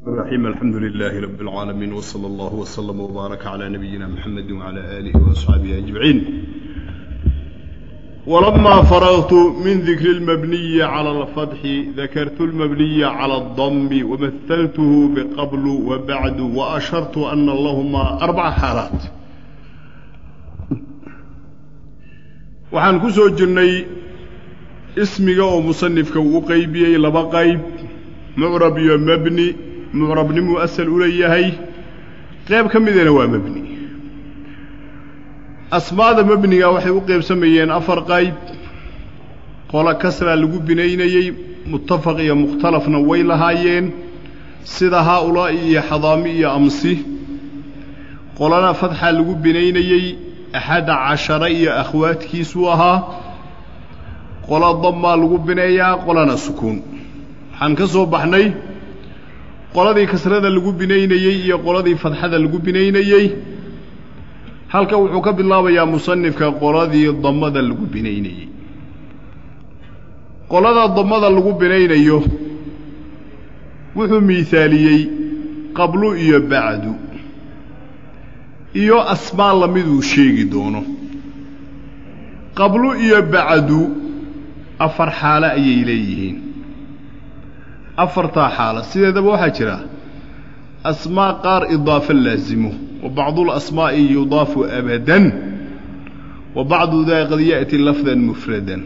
الرحيم الحمد لله رب العالمين وصلى الله وسلم وبارك على نبينا محمد وعلى آله وأصحابه أجمعين ولما فرغت من ذكر المبني على الفتح ذكرت المبني على الضم ومثلته بقبل وبعد وأشرت أن اللهما أربع حالات waxaan ku soo jirnay ismiga oo musanifka uu u qaybiyey laba qayb mucrab iyo mebni mucrabnimuu asal u leeyahay qayb ka midana waa mebni asmaada mebniga waxay u qaybsamayeen afar qayb qolo kasraa lagu binaynayey muttafaq iyo mukhtalafna way lahaayeen sida haa-ulaa'i iyo xadaami iyo amsi qolana fadxaa lagu binaynayey axadda cashara iyo akhwaadkiisuu ahaa qola dammaa lagu bineeyaa qolana sukuun waxaan ka soo baxnay qoladii kasrada lagu binaynayey iyo qoladii fadxada lagu binaynayey halka wuxuu ka bilaabayaa musanifka qoladii dammada lagu binaynayey qolada dammada lagu binaynayo wuxuu miisaaliyey qablu iyo bacdu iyo asmaa lamiduu sheegi doono qablu iyo bacdu afar xaalo ayay leeyihiin afartaa xaalo sideedaba waxaa jira asmaa qaar idaafa laasimo wa bacduulasmaa'i yudaafu abadan wa bacdu daa qad ya'ti lafdan mufradan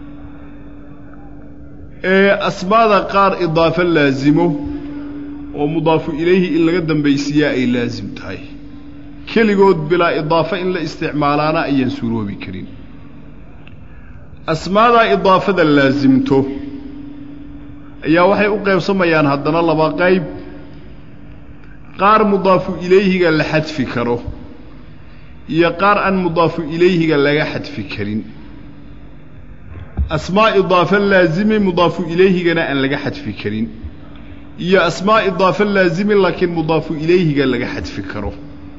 ee asmaada qaar idaafa laasimo oo mudaafu ilayhi in laga dambaysiiyaa ay laasim tahay keligood bilaa idaafo in la isticmaalaana ayaan suroobi karin asmaadaa idaafada laasimto ayaa waxay u qaybsamayaan haddana laba qayb qaar mudaafu ilayhiga la xadfi karo iyo qaar aan mudaafu ilayhiga laga xadfi karin asmaa idaafa laazimi mudaafu ilayhigana aan laga xadfi karin iyo asmaa idaafa laazimi laakiin mudaafu ilayhiga laga xadfi karo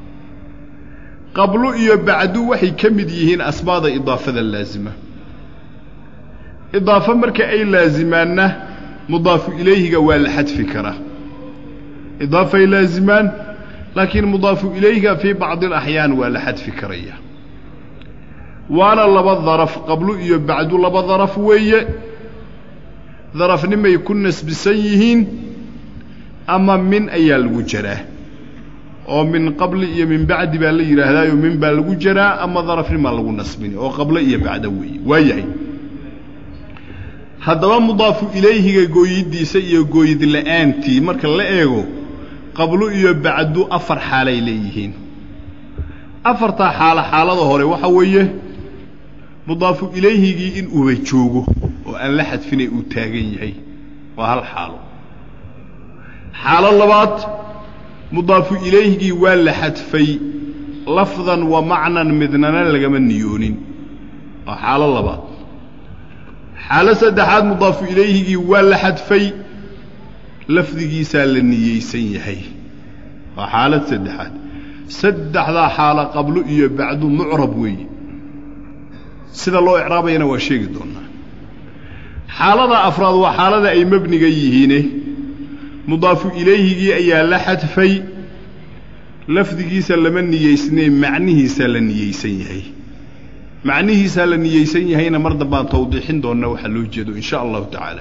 qablu iyo bacdu waxay ka mid yihiin asmaada idaafada laasima idaafo marka ay laasimaanna mudaafu ilayhiga waa la xadfi karaa idaafay laasimaan laakiin mudaafu ilayhiga fii bacdi alaxyaan waa la xadfi karaya waana laba daraf qablu iyo bacdu laba daraf weeye darafnimay ku nasbisan yihiin ama min ayaa lagu jaraa oo min qabli iyo min bacdi baa la yidhaahdaayo min baa lagu jaraa ama darafnimaa lagu nasbini oo qablo iyo bacdo weeye waa yahay haddaba mudaafu ilayhiga gooyiddiisa iyo gooyid la'aantii marka la eego qablu iyo bacdu afar xaalay leeyihiin afartaa xaalo xaalada hore waxaa weeye mudaafu ilayhigii in uba joogo oo aan la xadfinay uu taagan yahay waa hal xaalo xaalo labaad mudaafu ilayhigii waa la xadfay lafdan wa macnan midnana lagama niyoonin waa xaalo labaad xaalo saddexaad mudaafu ilayhigii waa la xadfay lafdigiisaa la niyeysan yahay waa xaalad saddexaad saddexdaa xaalo qablo iyo bacdu mucrab weeye sida loo icraabayana waa sheegi doonaa xaalada afraad waa xaalada ay mebniga yihiine mudaafu ilayhigii ayaa la xadfay lafdigiisa lama niyeysnee macnihiisaa la niyeysan yahay macnihiisaa la niyeysan yahayna mar dambaan tawdiixin doonnaa waxaa loo jeedo in sha allahu tacaala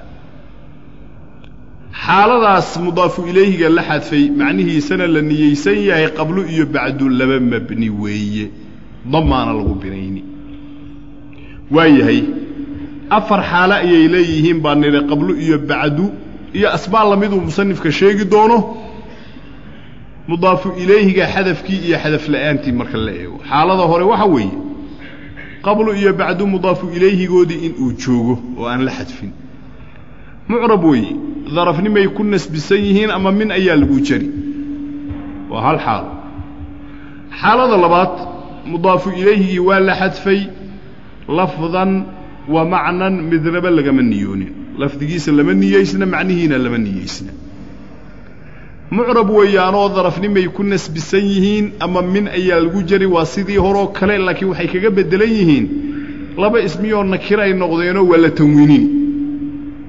xaaladaas mudaafu ilayhiga la xadfay macnihiisana la niyeysan yahay qablu iyo bacdu laba mebni weeye damaana lagu binayni waa yahay afar xaalo ayay leeyihiin baa nidhi qablu iyo bacdu iyo asmaa lamiduu musanifka sheegi doono mudaafu ilayhiga xadafkii iyo xadaf la'aantii marka la eego xaalada hore waxa weeye qablu iyo bacdu mudaafu ilayhigoodii inuu joogo oo aan la xadfin mucrab weeye darafnimay ku nasbisan yihiin ama min ayaa lagu jari waa hal xaalo xaalada labaad mudaafu ilayhigii waa la xadfay lafdan wa macnan midnaba lagama niyoonin lafdigiisa lama niyeysna macnihiina lama niyeysna mucrab weeyaanoo darafnimay ku nasbisan yihiin ama min ayaa lagu jari waa sidii horoo kale laakiin waxay kaga beddelan yihiin laba ismiyoo nakira ay noqdeenoo waa la tanwiinin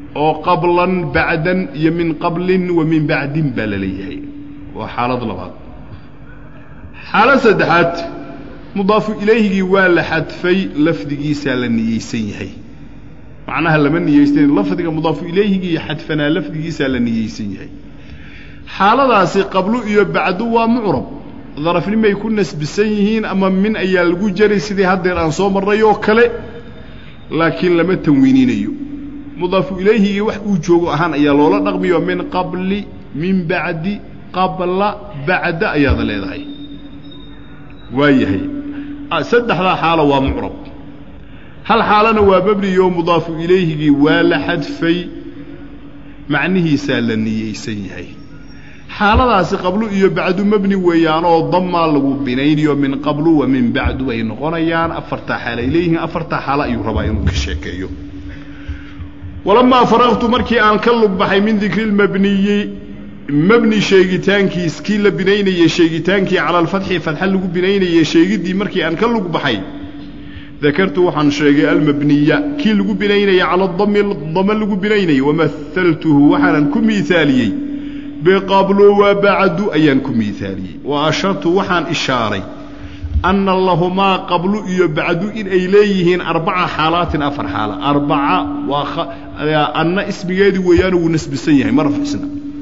oo qablan bacdan iyo min qablin wa min bacdin baa la leeyahay waa xaalad labaad xaalad saddexaad mudaafu ilayhigii waa la xadfay lafdigiisaa la niyeysan yahay macnaha lama niyeysan lafdiga mudaafu ilayhigii xadfanaa lafdigiisaa la niyeysan yahay xaaladaasi qablu iyo bacdu waa mucrab darafnimay ku nasbisan yihiin ama min ayaa lagu jaray sidii haddeer aan soo marray oo kale laakiin lama tanwiininayo mudaafu ilayhigii wax uu joogo ahaan ayaa loola dhaqmiyo min qabli min bacdi qabla bacda ayaada leedahay waa yahay saddexdaa xaalo waa mucrab hal xaalana waa mebniyo mudaafu ilayhigii waa la xadfay macnihiisaa la niyeysan yahay xaaladaasi qablu iyo bacdu mebni weeyaanoo damaa lagu binaynayo min qablu wa min bacdu ay noqonayaan afartaa xaal ay leeyihiin afartaa xaalo ayuu rabaa inuu ka sheekeeyo walamaa faraqtu markii aan ka lug baxay min dikri lmabniyi mebni sheegitaankiis kii la binaynayey sheegitaankii cala alfatxi fatxa lagu binaynayey sheegiddii markii aan ka lug baxay dakartu waxaan sheegay almabniya kii lagu binaynaya cala dami dame lagu binaynayay wamahaltuhu waxaanan ku miaaliyey biqablu wa bacdu ayaan ku miaaliyey wa ashartu waxaan ishaaray anna lahumaa qablu iyo bacdu in ay leeyihiin arbaca xaalaatin afar xaala arbaca waa anna ismigeedii weeyaanu wuu nasbisan yahay ma rafcisna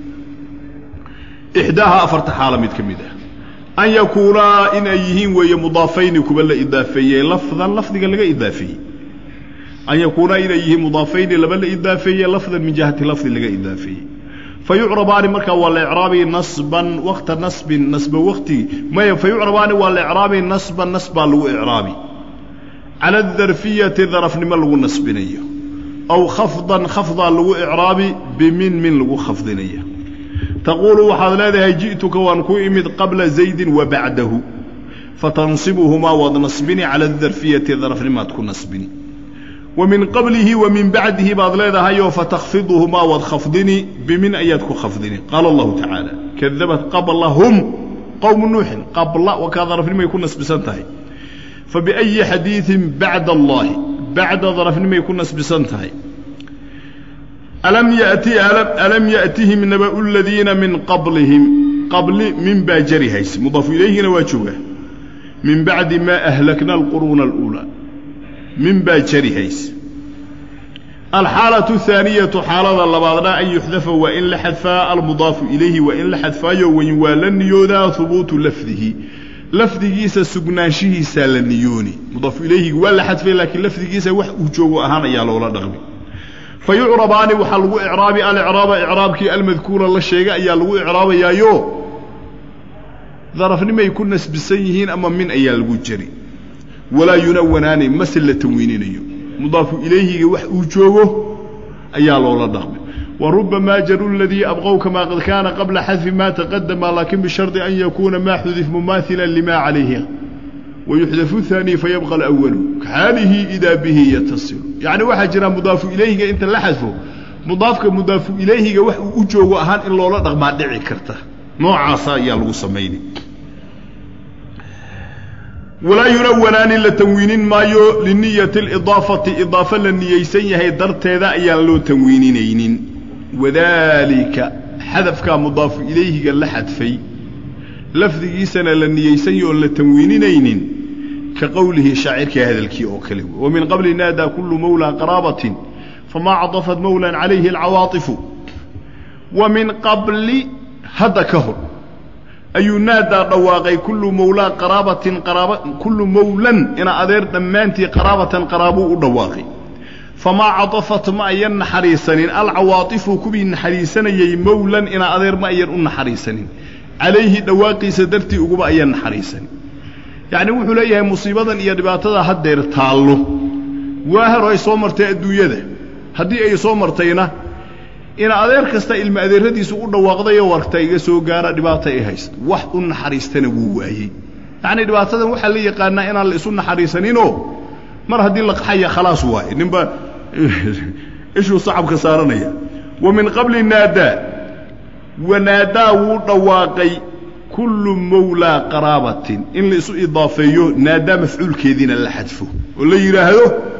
ixdaaha afarta xaala mid ka mid ah an yakuunaa in ay yihiin weeye mudaafayni kuwa la idaafeeyey lafdan lafdiga laga idaafeeyey an yakuunaa inay yihiin mudaafayni laba la idaafeeye lafdan min jihati lafdi laga idaafeeyey fayucrabaani markaa waa la icraabi nasban wakta nasbin nasba wakti maya fayucrabaani waa la icraabi nasban nasbaa lagu icraabi cala adarfiyati darafnimo lagu nasbinayo aw khafdan khafdaa lagu icraabi bimin min lagu khafdinayo taquulu waxaad leedahay ji'tuka waan ku imid qabla zaydin wa bacdahu fatansibuhumaa waad nasbini cala adarfiyati darafnimaad ku nasbini wa min qablihi wa min bacdihi baad leedahayoo fatakfiduhumaa waad khafdini bimin ayaad ku khafdini qaala allahu tacaala kadabat qablahum qowmu nuuxin qabla waa kaa darafnimay ku nasbisan tahay fa biayi xadiidin bacda allaahi bacda darafnimay ku nasbisan tahay alam yati alam ya'tihim naba'u ladiina min qablihim qabli min baa jari hayse mudaafu ilayhina waa jooga min bacdi maa ahlakna alquruuna aluulaa min baa jari hayse alxaalatu ahaaniyatu xaalada labaadna an yuxdafa waa in la xadfaa almudaafu ilayhi waa in la xadfaayo wayn waa la niyoodaa hubuutu lafdihi lafdigiisa sugnaanshihiisaa la niyooni mudaafu ilayhiga waa la xadfay laakiin lafdigiisa wax uu joogo ahaan ayaa loola dhaqmi fa yucrabaani waxaa lagu icraabi alicraaba icraabkii almadkuura la sheegay ayaa lagu icraabayaayo darafnimay ku nasbisan yihiin ama min ayaa lagu jari walaa yunawanaani mase la tanwiininayo mudaafu ilayhiga wax uu joogo ayaa loola dhaqmay wa rubamaa jaru ladii abqow kamaa qad kaana qabla xadfi maa taqadama laakin bishardi an yakuuna maa xudif mumaailan limaa calayhi wayuxdafu haani fayabqa alawalu kaxaalihi idaa bihi yatasilu yacni waxaa jira mudaafu ilayhiga inta la xadfo mudaafka mudaafu ilayhiga wax uu u joogo ahaan in loola dhaqmaa dhici karta noocaasa ayaa lagu samayni walaa yunawanaani la tanwiinin maayo liniyati alidaafati idaafa la niyeysan yahay darteeda ayaan loo tanwiininaynin wadaalika xadafkaa mudaafu ilayhiga la xadfay lafdigiisana la niyeysany oon la tanwiininaynin ka qowlihi shaacirka hadalkii oo kale wa min qabli naadaa kullu mawlaa qaraabatin famaa cadafat mawlan calayhi alcawaaifu wa min qabli hadda ka hor ayuu naadaa dhawaaqay kullu mawlaa qaraabatin qaraaba kullu mawlan ina adeer dhammaantii qaraabatan qaraabuu u dhawaaqay famaa cadafat ma ayan naxariisanin alcawaaifu kuwii naxariisanayay mawlan ina adeer ma ayan u naxariisanin calayhi dhawaaqiisa dartii uguba ayaan naxariisanin yacni wuxuu leeyahay musiibadan iyo dhibaatada haddeer taallo waa hero ay soo martay adduunyada haddii ay soo martayna ina adeer kasta ilma adeeradiisu u dhawaaqdayo warta iga soo gaara dhibaata ay haysta wax u naxariistana wuu waayey yacni dhibaatadan waxaa la yaqaanaa inaan la isu naxariisaninoo mar haddii la qaxaya khalaas waaye ninba ishuu sacabka saaranaya wa min qabli naadaa wanaadaa wuu dhawaaqay kullu mawlaa qaraabatin in la isu idaafeeyo naadaa mafcuulkeediina la xadfo oo la yidhaahdo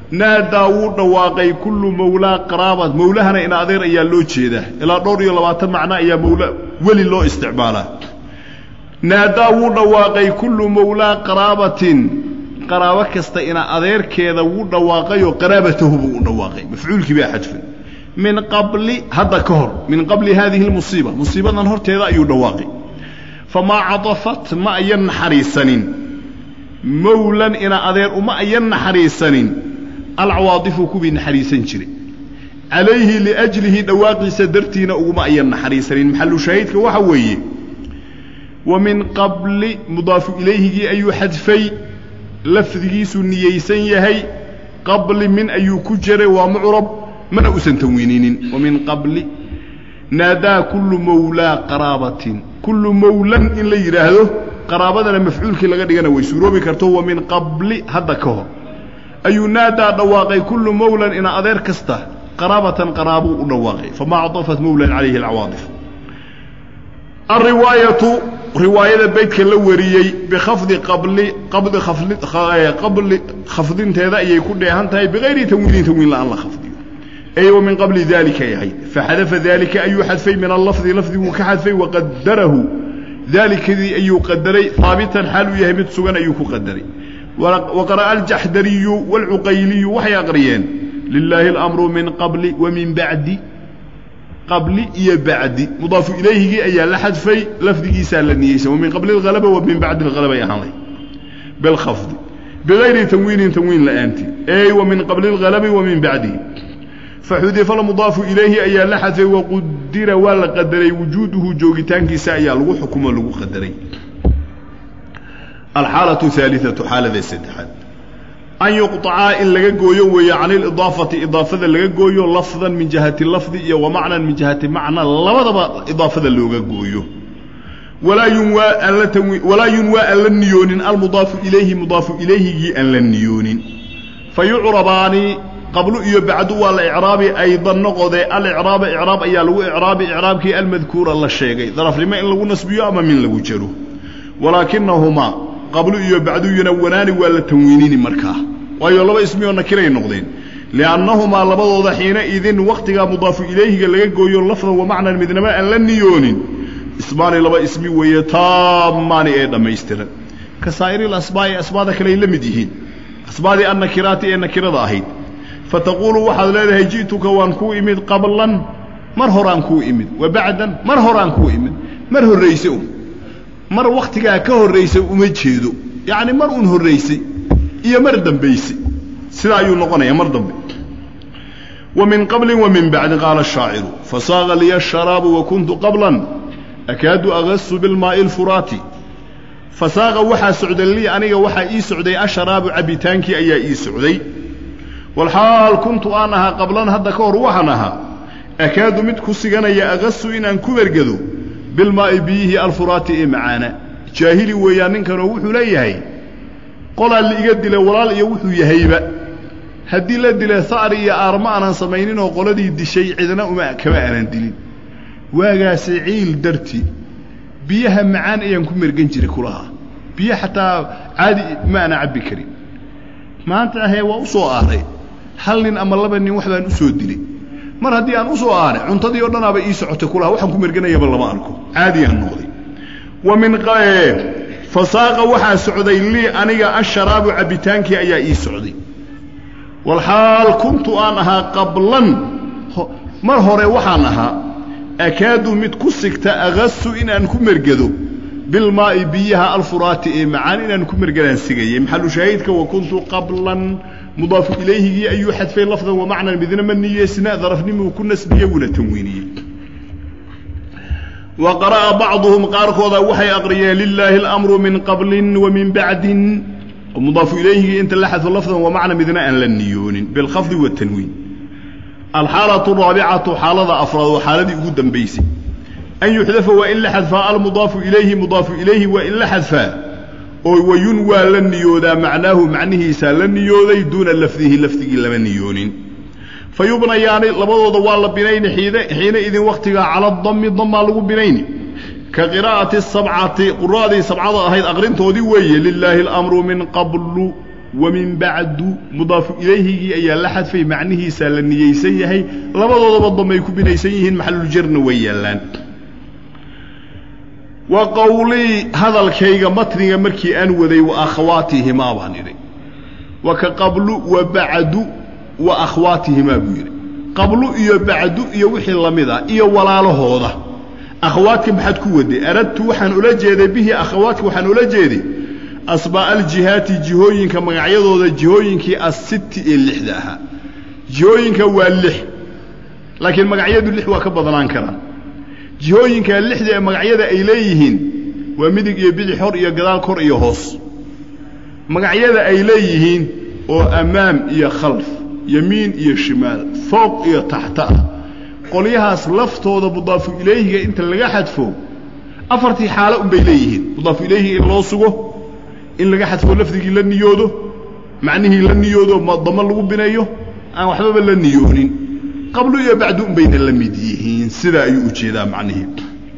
naadaa wuu dhawaaqay kullu mawlaa qaraabat mawlahana in adeer ayaa loo jeedaa ilaa dhowr iyo labaatan macno ayaa mawla weli loo isticmaalaa naadaa wuu dhawaaqay kullu mawlaa qaraabatin qaraabo kasta ina adeerkeeda wuu dhawaaqayoo qaraabatahu buu u dhawaaqay mafcuulkii baa xadfan min qabli hadda ka hor min qabli haadihi lmusiiba musiibadan horteeda ayuu dhawaaqay famaa cadafat ma ayan naxariisanin mawlan ina adeer uma ayan naxariisanin alcawaadifu kuwii naxariisan jiray calayhi liajlihi dhawaaqiisa dartiina uguma ayan naxariisanin maxalu shaahidka waxa weeye wa min qabli mudaafu ilayhigii ayuu xadfay lafdigiisu niyeysan yahay qabli min ayuu ku jiray waa mucrab mana usan tanwiininin wa min qabli naadaa kullu mawlaa qaraabatin kullu mawlan in la yidhaahdo qaraabadana mafcuulkii laga dhigana way suuroobi karto wa min qabli hadda ka hor ayuu naadaa dhawaaqay kullu mawlan ina adeer kasta qaraabatan qaraabuu u dhawaaqay famaa cadafat mawlan calayhi alcawaadif alriwaayatu riwaayada beydka la wariyey bikhafdi qabli qabdi khafli qabli khafdinteeda ayay ku dheehan tahay bikayri tanwiinin tanwiin la'aan la khafdiyo ay wa min qabli daalika ay ahayd faxadafa daalika ayuu xadfay min allafdi lafdiguu ka xadfay waqadarahu daalikadii ayuu qadaray haabitan xaal uu yahay mid sugan ayuu ku qadaray waqara'a aljaxdariyu waalcuqayliyu waxay aqriyeen lilaahi alamru min qabli wa min bacdi qabli iyo bacdi mudaafu ilayhigii ayaa la xadfay lafdigiisaa la niyeysan wa min qabli alhalaba wa min bacdi alhalaba ay ahaanay bilkhafdi bigayri tanwiinin tanwiin la'aanti ey wa min qabli alhalabi wa min bacdihi faxudifa almudaafu ilayhi ayaa la xadfay waqudira waa la qadaray wujuuduhu joogitaankiisa ayaa lagu xukumo lagu qadaray alxaalatu haaliatu xaalada saddexaad an yuqطacaa in laga gooyo weeye can ilidaafati idaafada laga gooyo lafdan min jihati lafdi iyo wa macnan min jihati macna labadaba idaafada looga gooyo walaa yunwaa aan la tanwi walaa yunwaa aan la niyoonin almudaafu ilayhi mudaafu ilayhigii aan la niyoonin fa yucrabaani qablu iyo bacdu waa la icraabi aydan noqodee alicraaba icraab ayaa lagu icraabi icraabkii almadkuura la sheegay darafnimo in lagu nasbiyo ama min lagu jaro walaakinahumaa qablu iyo bacdu yunawanaani waa la tanwiinini markaa waayo laba ismi oo nakiray noqdeen liannahumaa labadooda xiina idin wakhtigaa mudaafu ilayhiga laga gooyo lafdan wa macnan midnaba aan la niyoonin ismaani laba ismi weeye taamaani ee dhammaystiran ka saa'iril asbaa'i asbaada kaleay la mid yihiin asbaadii annakiraati ee nakirada ahayd fataquulu waxaad leedahay ji'tuka waan kuu imid qablan mar horaan kuu imid wa bacdan mar horaan kuu imid mar horrayse un mar wakhtigaa ka horraysay uma jeedo yacni mar un horraysay iyo mar dambaysay sidaa ayuu noqonayaa mar dambe wa min qablin wa min bacdin qaala ashaaciru fasaaqa liya asharaabu wa kuntu qablan akaadu agasu bilmaa'i alfuraati fasaaqa waxaa socday lii aniga waxaa ii socday asharaabu cabbitaankii ayaa ii socday walxaal kuntu aan ahaa qablan hadda ka hor waxaan ahaa akaadu mid ku siganaya agasu inaan ku bergado bilmaa'i biyihii alfuraati ee macaana jaahili weeyaan ninkanoo wuxuu leeyahay qolaa liiga dila walaal iyo wuxuu yahayba haddii la dila sa'ri iyo aarma aanan samayninoo qoladii dishay cidna uma kama aanan dilin waagaase ciil darti biyaha macaan ayaan ku mergan jiray kulahaa biyo xataa caadi ma ana cabbi karin maanta ahee waa u soo aaray hal nin ama laba nin wax baan u soo dilay mar haddii aan u soo aanay cuntadii oo dhanaaba ii socotay kulaha waxaan ku merganayaba lama arko caadiyaan noqday wa min fasaaqa waxaa socday lii aniga asharaabu cabbitaankii ayaa ii socday walxaal kuntu aan ahaa qablan mar hore waxaan ahaa akaadu mid ku sigta agasu inaan ku mergado bilmaa'i biyaha alfuraati ee macaan inaan ku mergadaan sigayay maxalu shaahidka wa kuntu qablan mudaafu ilayhigii ayuu xadfay lafdan wa macnan midna ma niyeysna darafnimuu ku nasbiyey wuuna tanwiiniyey wa qara'a bacduhum qaarkooda waxay aqriyeen lilaahi alamru min qablin wa min bacdin mudaafu ilayhigii inta la xadfo lafdan wa macna midna aan la niyoonin bilkhafdi watanwiin alxaalatu raabicatu xaalada afraad waa xaaladii ugu dambaysay an yuxdafa waa in la xadfaa almudaafu ilayhi mudaafu ilayhi waa in la xadfaa oo wayun waa la niyoodaa macnaahu macnihiisaa la niyooday duuna lafdihi lafdigii lama niyoonin fa yubnayaani labadooda waa la binayni xiina idin wakhtigaa cala dami damaa lagu binayni ka qiraa'ati sabcati qura'dii sabcada ahayd aqrintoodii weeye lilaahi alamru min qablu wa min bacdu mudaafu ilayhigii ayaa la xadfay macnihiisaa la niyeysan yahay labadoodaba damay ku binaysan yihiin maxaluljarna way yaallaan wa qowlii hadalkayga matniga markii aan waday wa akhwaatihimaa baan idhi wa ka qablu wa bacdu wa akhwaatihimaa buu yidhi qablu iyo bacdu iyo wixii la mid ah iyo walaalahooda akhawaadka maxaad ku waday aradtu waxaan ula jeeday bihi akhawaadka waxaan ula jeeday asbaa aljihaati jihooyinka magacyadooda jihooyinkii assiti ee lixda ahaa jihooyinka waa lix laakiin magacyadu lix waa ka badnaan karaan jihooyinka lixda ee magacyada ay leeyihiin waa midig iyo bidix hor iyo gadaal kor iyo hoos magacyada ay leeyihiin oo ammaam iyo khalf yamiin iyo shimaal fooq iyo taxta ah qolyahaas laftooda mudaafu ilayhiga inta laga xadfo afartii xaalo unbay leeyihiin mudaafu ilayhiga in loo sugo in laga xadfo lafdigii la niyoodo macnihii la niyoodo damo lagu bineeyo aan waxbaba la niyoonin qablu iyo bacdu unbayna la mid yihiin sidaa ayuu ujeedaa macnihii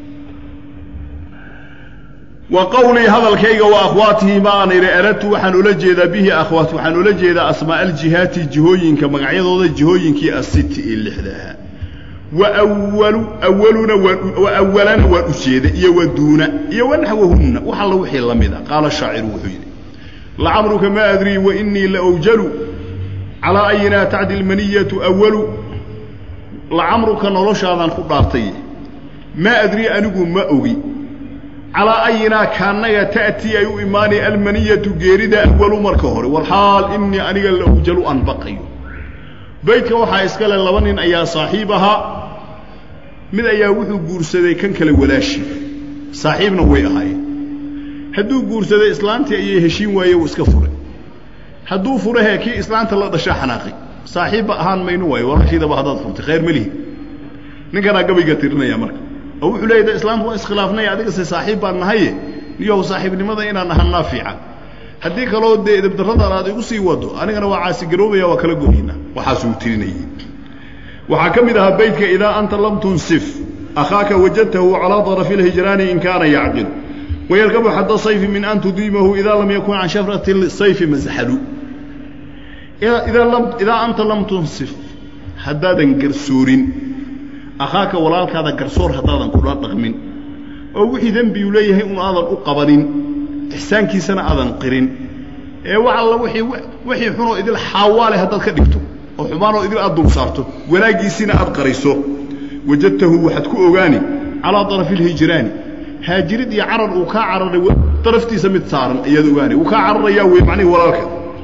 wa qowlii hadalkayga wa akhwaatihi ma aan idhi aradtu waxaan ula jeedaa bihi akhwaat waxaan ula jeedaa asmaa aljihaati jihooyinka magacyadooda jihooyinkii asiti ee lixda ahaa wawalu awaluna wa awalana waan ujeeda iyo wa duuna iyo wanaxwahunna wax alla wixii la mid a qaala shaaciru wuxuu yidhi lacamruka ma adrii wainii laawjalu calaa ayinaa tacdi lmaniyatu awalu lacamruka noloshaadaan ku dhaartay maa adrii anigu ma ogi calaa ayinaa kaannaga ta'tii ay u imaanay almaniyatu geerida awalu marka hore walxaal inii aniga laawjalu aan baqayo baydka waxaa iska le laba nin ayaa saaxiib ahaa mid ayaa wuxuu guursaday kan kale walaashi saaxiibna way ahaayeen hadduu guursaday islaantii ayay heshiin waaye uu iska furay hadduu furahee kii islaanta la dhashaa xanaaqay saaxiibba ahaan mayno waayo walaashiidaba haddaad furtay khayr ma lihi ninkanaa gabayga tirinaya marka oo wuxuu leeyahay islaamtu waa iskhilaafnay adigase saaxiib baan nahaye niyow saaxiibnimada inaan ahanaa fiican haddii kaloo dee edabdarradan aad igu sii wado anigana waa caasigaroobaya waa kala goyna waxaasuu tirinayey waxaa ka mid ahaa baydka idaa anta lam tunsif akhaaka wajadtahu calaa darafi اlhijraani in kaana yacqilu wayarkabu xadda sayfi min an tudiimahu idaa lam yakun can shafrati sayfi masxalu idaa anta lam tunsif haddaadan garsoorin akhaaka walaalkaada garsoor haddaadan kula dhaqmin oo wixii dembiuu leeyahay un aadan u qabanin ixsaankiisana aadan qirin ee wax alla wii wixii xunoo idil xaawaale haddaad ka dhigto oo xumaanoo idil aad dul saarto wanaaggiisiina aad qariso wajadtahu waxaad ku ogaani calaa darafi alhijraani haajirid iyo carar uu kaa cararay daraftiisa mid saaran ayaad ogaani uu kaa cararayaa wey macnihi walaalka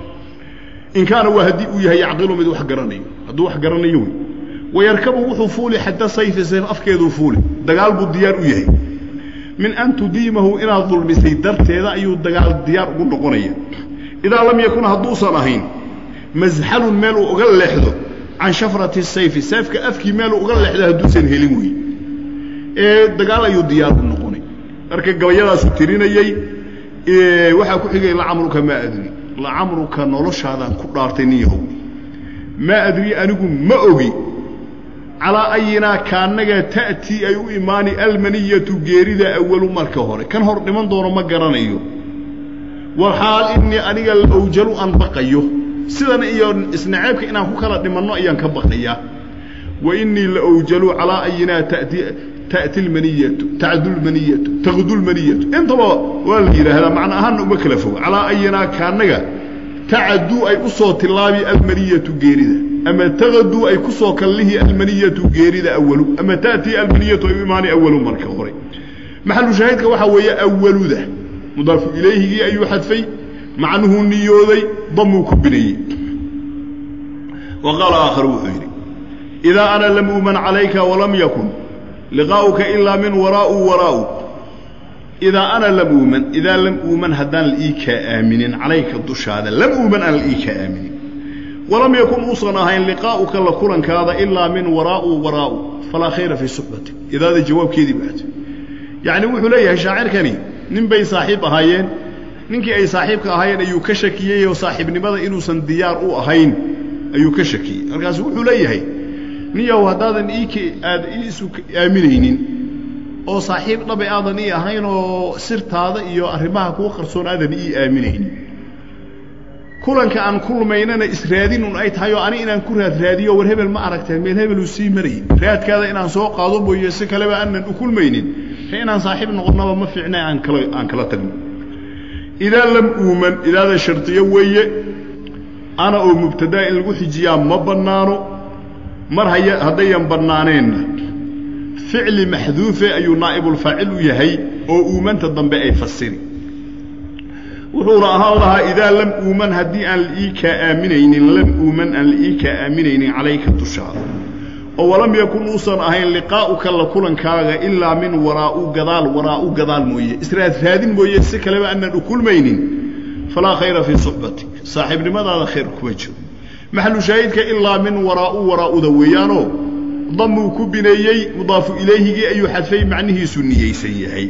in kaana waa haddii uu yahay yacqilu mid wax garanayo hadduu wax garanayo wey wayarkabu wuxuu fuuli xadda sayfi sayf afkeeduu fuuli dagaal buu diyaar u yahay min an tudiimahu inaad dulmisay darteeda ayuu dagaal diyaar ugu noqonaya idaa lam yakun hadduusan ahayn masxalun meel uu uga leexdo can shafrati sayfi sayfka afkii meeluu uga leexdo hadduusan helin wey ee dagaal ayuu diyaar u noqonay marka gabayadaasuu tirinayey waxaa ku xigay lacamruka maa adri lacamruka noloshaadaan ku dhaartay nin yahow maa adri anigu ma ogi calaa ayinaa kaannaga ta'tii ay u imaani almaniyatu geerida awalu marka hore kan hor dhiman doono ma garanayo walxaal innii aniga lawjalu aan baqayo sidan iyo isnaceebka inaan ku kala dhimanno ayaan ka baqayaa wa innii laawjalu calaa ayinaa tati ta'ti lmaniyatu tacdu lmaniyatu taqdu lmaniyatu intaba waa la yidhaahdaa macna ahaanna uma kala fogo calaa ayinaa kaannaga tacaduu ay u soo tilaabi almaniyatu geerida ama taqaduu ay ku soo kallihi almaniyatu geerida awalu ama ta'tii almaniyatu ay u imaanay awalu marka hore maxalu shaahidka waxaa weeye awaluda mudaafu ilayhigii ayuu xadfay macnuhuu niyooday damuu ku bineeyey wa qaala aakharu wuxuu yidhi idaa ana lam uuman calayka walam yakun liqaa'uka ilaa min waraa'u waraa'u idaa ana lam uuman idaa lam uuman haddaan la ii kaa aaminin calayka dushaada lam uuman aan la ii kaa aaminin walam yakun uusan ahayn liqaa'uka la kulankaada ilaa min waraa'u waraa'u falaa khayra fii suxbatik idaada jawaabkeedii baata yacni wuxuu leeyahay shaacirkani nin bay saaxiib ahaayeen ninkii ay saaxiibka ahaayeen ayuu ka shakiyey oo saaxiibnimada inuusan diyaar u ahayn ayuu ka shakiyey markaasu wuxuu leeyahay ninyaw haddaadan ii aad iisu aaminaynin oo saaxiib dhabe aadan ii ahayn oo sirtaada iyo arrimaha kuwa qarsoon aadan ii aaminaynin kulanka aan kulmaynana israadin un ay tahay oo ani inaan ku raad raadiyo war hebel ma aragteen meel hebeluu sii marayy raadkaada inaan soo qaado mooye si kaleba aanan u kulmaynin e inaan saaxiib noqonnaba ma fiicna aan kala aan kala tagno idaa lam uuman idaada shardiyo weeye ana oo mubtadaa in lagu xijiyaa ma bannaano mar haya haddayan bannaaneenna ficli maxduufe ayuu naa'ibulfaacil u yahay oo uumanta dambe ay fasiri wuxuuna ahaan lahaa idaa lam uuman haddii aan laii kaa aaminaynin lam uuman aan laii kaa aaminaynin calayka dushaada oo walam yakun uusan ahayn liqaa'uka la kulankaaga ilaa min waraa'u gadaal waraa'u gadaal mooye israad raadin mooye si kaleba aanan u kulmaynin falaa khayra fii suxbatik saaxiibnimadaada khayr kuma jiro maxalu shaahidka ilaa min waraa'u waraa'uda weeyaanoo damuu ku bineeyey mudaafu ilayhigii ayuu xadfay macnihiisu niyeysan yahay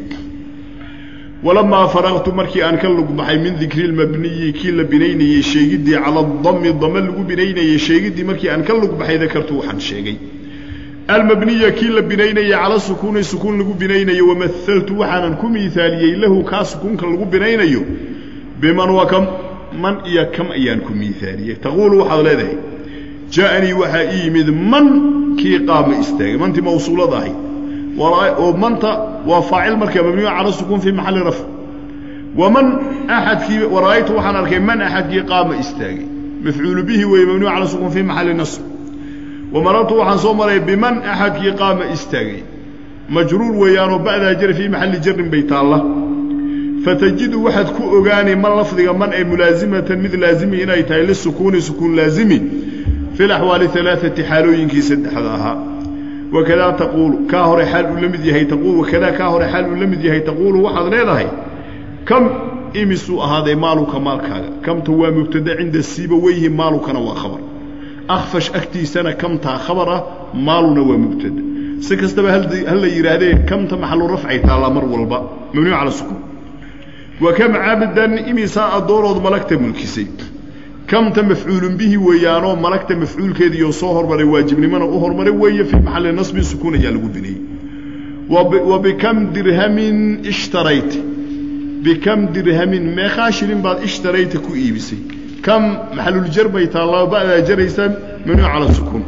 walamaa faraqtu markii aan ka lug baxay min dikri lmabniyi kii la binaynayey sheegiddii cala dami dame lagu binaynayey sheegiddii markii aan ka lug baxay dakartu waxaan sheegay almabniya kii la binaynayey cala sukuuni sukuun lagu binaynayo wamahaltu waxaanan ku miaaliyey lahu kaa sukuunka lagu binaynayo biman wa kam man iyo kam ayaan ku miaaliyey taquulu waxaad leedahay jaaanii waxaa ii yimid man kii qaama istaagay mantii mawsuulada ahayd oo manta waa faacil marka mabniyu cala sukuun fii maxalli rafc waman axadkii wara'aytu waxaan arkay man axadkii qaama istaagay mafcuulu bihi weeye mabniyu cala sukuun fii maxalli nasb wamarartu waxaan soo maray biman axadkii qaama istaagay majruur weeyaanoo ba'daa jari fii maxalli jarin bay taalla fatajidu waxaad ku ogaanay man lafdiga man ay mulaasimatan mid laazimi inay tahay lisukuuni sukuun laazimi fi laxwaali alaaati xaalooyinkii saddexda ahaa wakadaa taquulu kaa hore xaal uu la mid yahay taquul wakadaa kaa hore xaal uu la mid yahay taquulu waxaad leedahay kam imisuu ahaaday maaluka maalkaaga kamta waa mubtada cinda siiba weyhi maalukana waa khabar akfash agtiisana kamtaa khabar ah maaluna waa mubtada si kastaba hal la yidhaahdee kamta maxalu rafcay taallaa mar walba mabniyu cala sukuun wa kam cabdan imisaa addoonood malagta mulkisay kamta mafcuulun bihi weeyaanoo malagta mafcuulkeediioo soo hormaray waajibnimona u hormaray weeye fii maxalli nasbin sukuun ayaa lagu bineeyey wa bikam dirhamin ishtarayta bikam dirhamin meeqaa shilin baad ishtarayta ku iibisay kam maxaluljar bay taallaa ba'daa jaraysa mamnuuc cala sukuun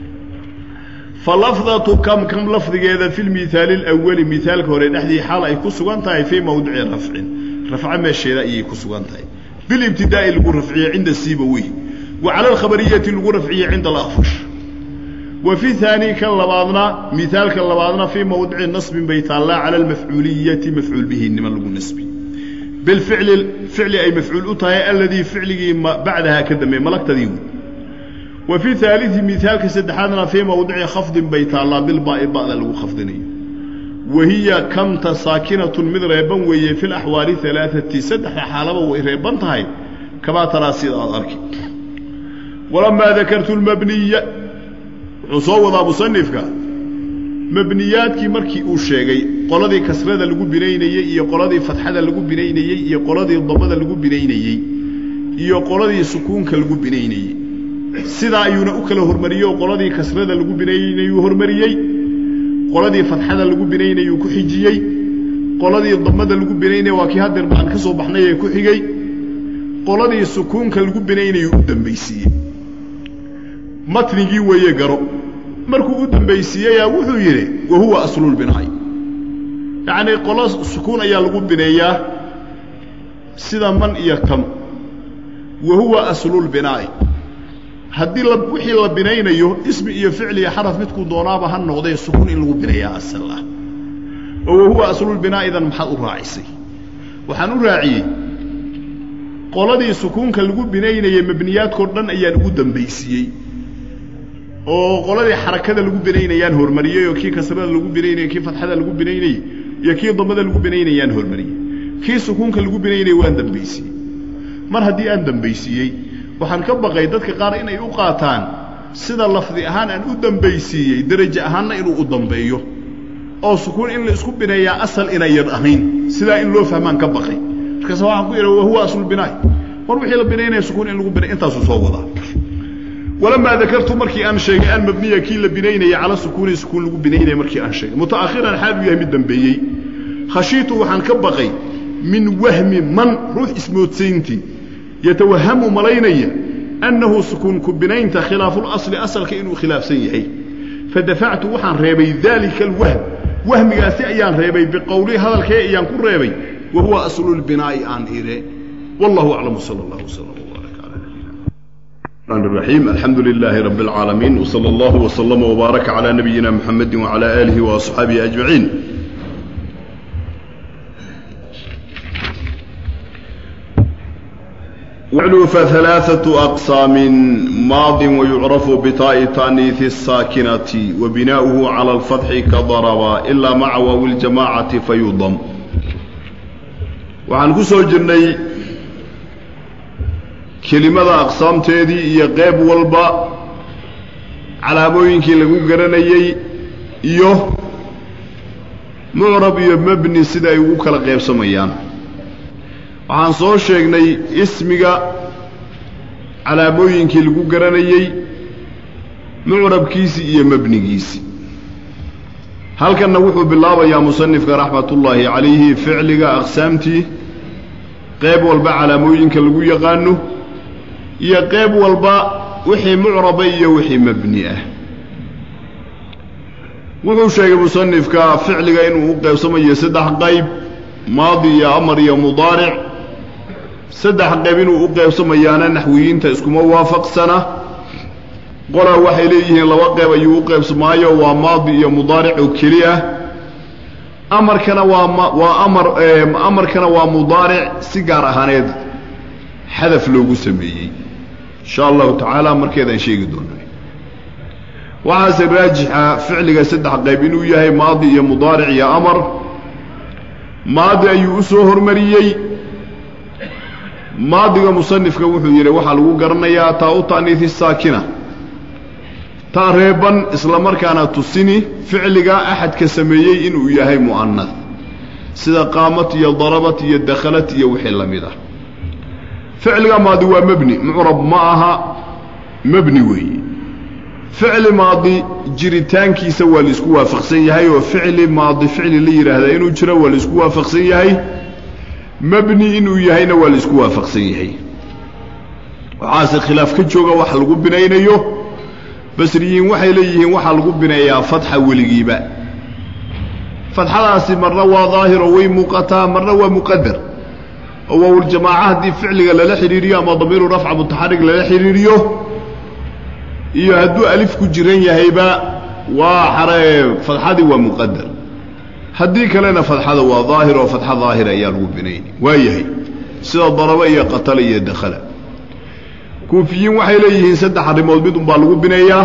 fa lafdatu kam kam lafdigeeda fi lmihaali alawali mihaalka hore dhexdii xaal ay ku sugan tahay fii mawdici rafcin rafco meesheeda ayay ku sugan tahay bilibtidaa'i lagu rafciye cinda siibawey wa cala alkhabariyati lagu rafciye cinda alakfash wa fi haani kan labaadna mihaalka labaadna fii mawdici nasbin bay taallaa cala almafcuuliyati mafcuul bihi niman lagu nasbi bilficli ficli ay mafcuul u tahay aladii ficligii bacdahaa ka dambeey malagtadii wey wa fi haalii mihaalka saddexaadna fii mawdici khafdin bay taallaa bilbaa'i ba'da lagu khafdinayo wahiya kamta saakinatun mid reeban weeye fi laxwaali alaaati saddexda xaalaba way reeban tahay kamaa taraa sida aad arki walamaa dakartu lmabniya wuxuu soo wadaa musanifka mabniyaadkii markii uu sheegay qoladii kasrada lagu binaynayey iyo qoladii fatxada lagu binaynayey iyo qoladii damada lagu binaynayey iyo qoladii sukuunka lagu binaynayey sidaa ayuuna u kala hormariyey oo qoladii kasrada lagu binaynayuu hormariyey qoladii fatxada lagu binaynayuu ku xijiyey qoladii damada lagu binaynaya waa kii hadeer baan ka soo baxnay ee ku xigey qoladii sukuunka lagu binaynayuu u dambaysiiyey matnigii weeye garo markuu u dambaysiiyeyaa wuxuu yidhi wa huwa aslulbinaa'i yacnii qolo sukuun ayaa lagu bineeyaa sida man iyo kam wa huwa aslulbinaa'i haddii wixii la binaynayo ismi iyo ficli iyo xaraf midkuu doonaaba ha noqdee sukuun in lagu bineeyaa asal ah oo wahuwa aslulbinaa'idan maxaad u raacisay waxaan u raaciyey qoladii sukuunka lagu binaynayay mabniyaadkao dhan ayaan ugu dambaysiiyey oo qoladii xarakada lagu binaynayaan hormariyey oo kii kasrada lagu binaynayey kii fatxada lagu binaynayey iyo kii damada lagu binaynayaan hormariyey kii sukuunka lagu binaynayay waan dambaysiiyey mar haddii aan dambaysiiyey waxaan ka baqay dadka qaar inay u qaataan sida lafdi ahaan aan u dambaysiiyey derajo ahaanna inuu u dambeeyo oo sukuun in la isku bineeyaa asal inayan ahayn sidaa in loo fahmaan ka baqay markaase waxaan ku idha wahuwa aslulbinaay mar wixii la binaynaya sukuun in lagu binay intaasuu soo wadaa walamaa dakartu markii aan sheegay almabniya kii la binaynaya cala sukuuni sukuun lagu binaynaya markii aan sheegay mutaakhiran xaal uu yahay mid dambeeyey khashiitu waxaan ka baqay min wahmi man ruux ismoodsayntii yatawahamu malaynaya annahu sukuunku binaynta khilaafulasli asalka inuu khilaafsan yahay fadafactu waxaan reebay daalika alwahm wahmigaasi ayaan reebay biqowlii hadalkee ayaan ku reebay wa huwa aslulbinaa'i aan ire wallahu aclam sala allahu wslam wbaarak cala nabiyina الرحمن الرحيم الحمد لله رب العالمين وصلى الله وسلم وبارك على نبينا محمد وعلى آله وأصحابه أجمعين وعلو فثلاثة أقسام ماض ويعرف بطاء تانيث الساكنة وبناؤه على الفتح كضرب إلا مع واو الجماعة فيضم وعن كسو جرني kelimada aqsaamteedii iyo qeyb walba calaamooyinkii lagu garanayey iyo mucrab iyo mebni sida ay ugu kala qaybsamayaan waxaan soo sheegnay ismiga calaamooyinkii lagu garanayey mucrabkiisii iyo mebnigiisii halkanna wuxuu bilaabayaa musanifka raxmatullaahi calayhi ficliga aqsaamtii qeyb walba calaamooyinka lagu yaqaano iyo qeyb walba wixii mucraba iyo wixii mebni ah wuxuu sheegay musanifka ficliga inuu u qaybsamayo saddex qayb maadi iyo amar iyo mudaaric saddex qayb inuu u qaybsamayaana naxwiyiinta iskuma waafaqsana qolaa waxay leeyihiin laba qayb ayuu u qaybsamaayo waa maadi iyo mudaaric oo keli ah amarkana waa waa amar amarkana waa mudaaric si gaar ahaaneed xadaf loogu sameeyey insha allahu tacaala markeedaan sheegi doonaa waxaase raajixa ficliga saddex qayb inuu yahay maadi iyo mudaaric iyo amar maadi ayuu u soo hormariyey maadiga musanifka wuxuu yidhi waxaa lagu garanayaa taa u ta'niisi saakina taa reeban isla markaana tusini ficliga axadka sameeyey inuu yahay mu'anad sida qaamat iyo darabat iyo dakhalat iyo wixii la mid ah ficliga maadi waa mebni mucrab ma aha mebni weeye ficli maadi jiritaankiisa waa laisku waafaqsan yahay oo ficli maadi ficli la yidhaahdaa inuu jiro waa laisku waafaqsan yahay mebni inuu yahayna waa laisku waafaqsan yahay waxaase khilaaf ka jooga wax lagu binaynayo basriyiin waxay leeyihiin waxaa lagu bineeyaa fatxa weligiiba fatxadaasi marna waa daahiro way muuqataa marna waa muqadar oo waawljamaaca haddii ficliga lala xidhiiriyo ama damiiru rafca mutaxarig lala xidhiiriyo iyo hadduu alif ku jiran yahayba waa xare fadxadii waa muqadar haddii kalena fadxada waa daahir oo fadxa daahira ayaa lagu binayni waa yahay sida daraba iyo qatala iyo dakhala kuufiyiin waxay leeyihiin saddex arrimood mid unbaa lagu bineeyaa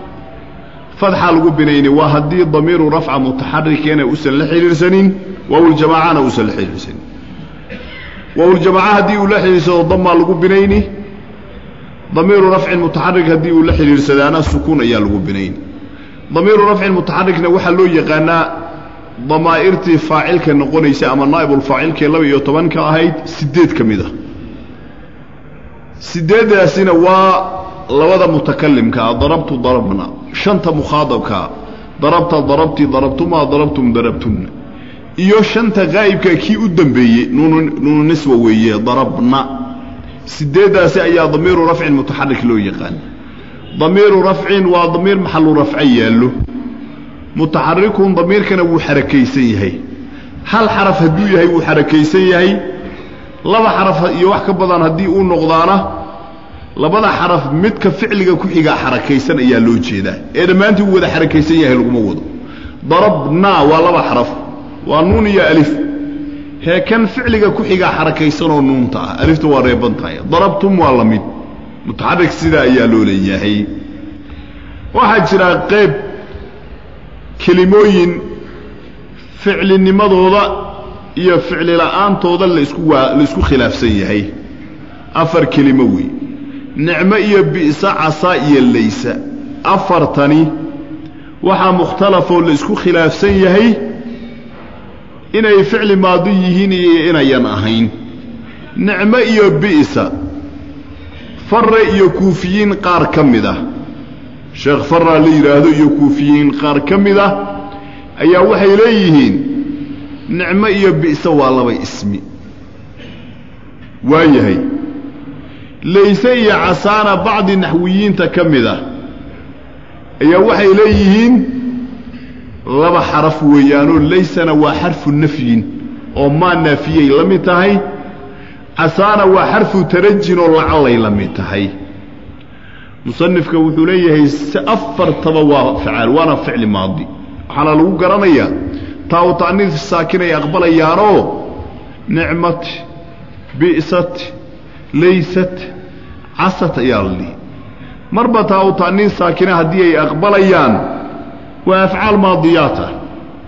fadxa lagu binayni waa haddii damiiru rafca mutaxarikeena usan la xidhiirsanin waawljamaacana uusan la xidhiirsanin waawljamaaca haddii uu la xidhiirsado damaa lagu binayni damiiru rafcin mutaxarik haddii uu la xidhiirsadaana sukuun ayaa lagu binayni damiiru rafcin mutaxarikna waxaa loo yaqaanaa damaa'irtii faacilka noqonaysa ama naa'ibulfaacilkee laba iyo tobanka ahayd siddeed ka mid a siddeeddaasina waa labada mutakalimkaa darabtu darabna shanta mukhaadabkaa darabta darabti darabtumaa darabtum darabtunna iyo shanta qaa'ibka kii u dambeeyey nuunu niswa weeye darabna sideeddaasi ayaa damiiru rafcin mutaxarik loo yaqaan damiiru rafcin waa damiir maxalu rafco yaallo mutaxarikun damiirkana wuu xarakaysan yahay hal xaraf hadduu yahay wuu xarakaysan yahay laba xaraf iyo wax ka badan haddii uu noqdaana labada xaraf midka ficliga ku xigaa xarakaysan ayaa loo jeedaa ee dhammaantii uu wada xarakaysan yahay laguma wado darabna waa laba xaraf waa nuun iyo alif hee kan ficliga ku xigaa xarakaysanoo nuunta ah alifta waa reeban tahay darabtum waa la mid mutaxarik sidaa ayaa loo leeyahay waxaa jira qayb kelimooyin ficlinimadooda iyo ficli la'aantooda laisku waa laisku khilaafsan yahay afar kelimo wey nicmo iyo bi'sa casa iyo laysa afartani waxaa mukhtalafoo laisku khilaafsan yahay inay ficli maadi yihiin iyo inayan ahayn nicmo iyo bi'sa farre iyo kuufiyiin qaar ka mid ah sheekh farra la yidhaahdo iyo kuufiyiin qaar ka mid ah ayaa waxay leeyihiin nicmo iyo bi'sa waa laba ismi waa yahay layse iyo casaana bacdi naxwiyiinta ka mid ah ayaa waxay leeyihiin laba xaraf weeyaanoo laysana waa xarfu nafyin oo maa naafiyay la mid tahay casaana waa xarfu tarajin oo lacallay la mid tahay musanifka wuxuu leeyahay si afartaba waa facaal waana ficli maadi waxaana lagu garanayaa taa u ta'niis saakin ay aqbalayaanoo nicmat bi'sat laysat casat ayaa la dhihi marba taa u ta'niis saakina haddii ay aqbalayaan waa afcaal maadiyaat ah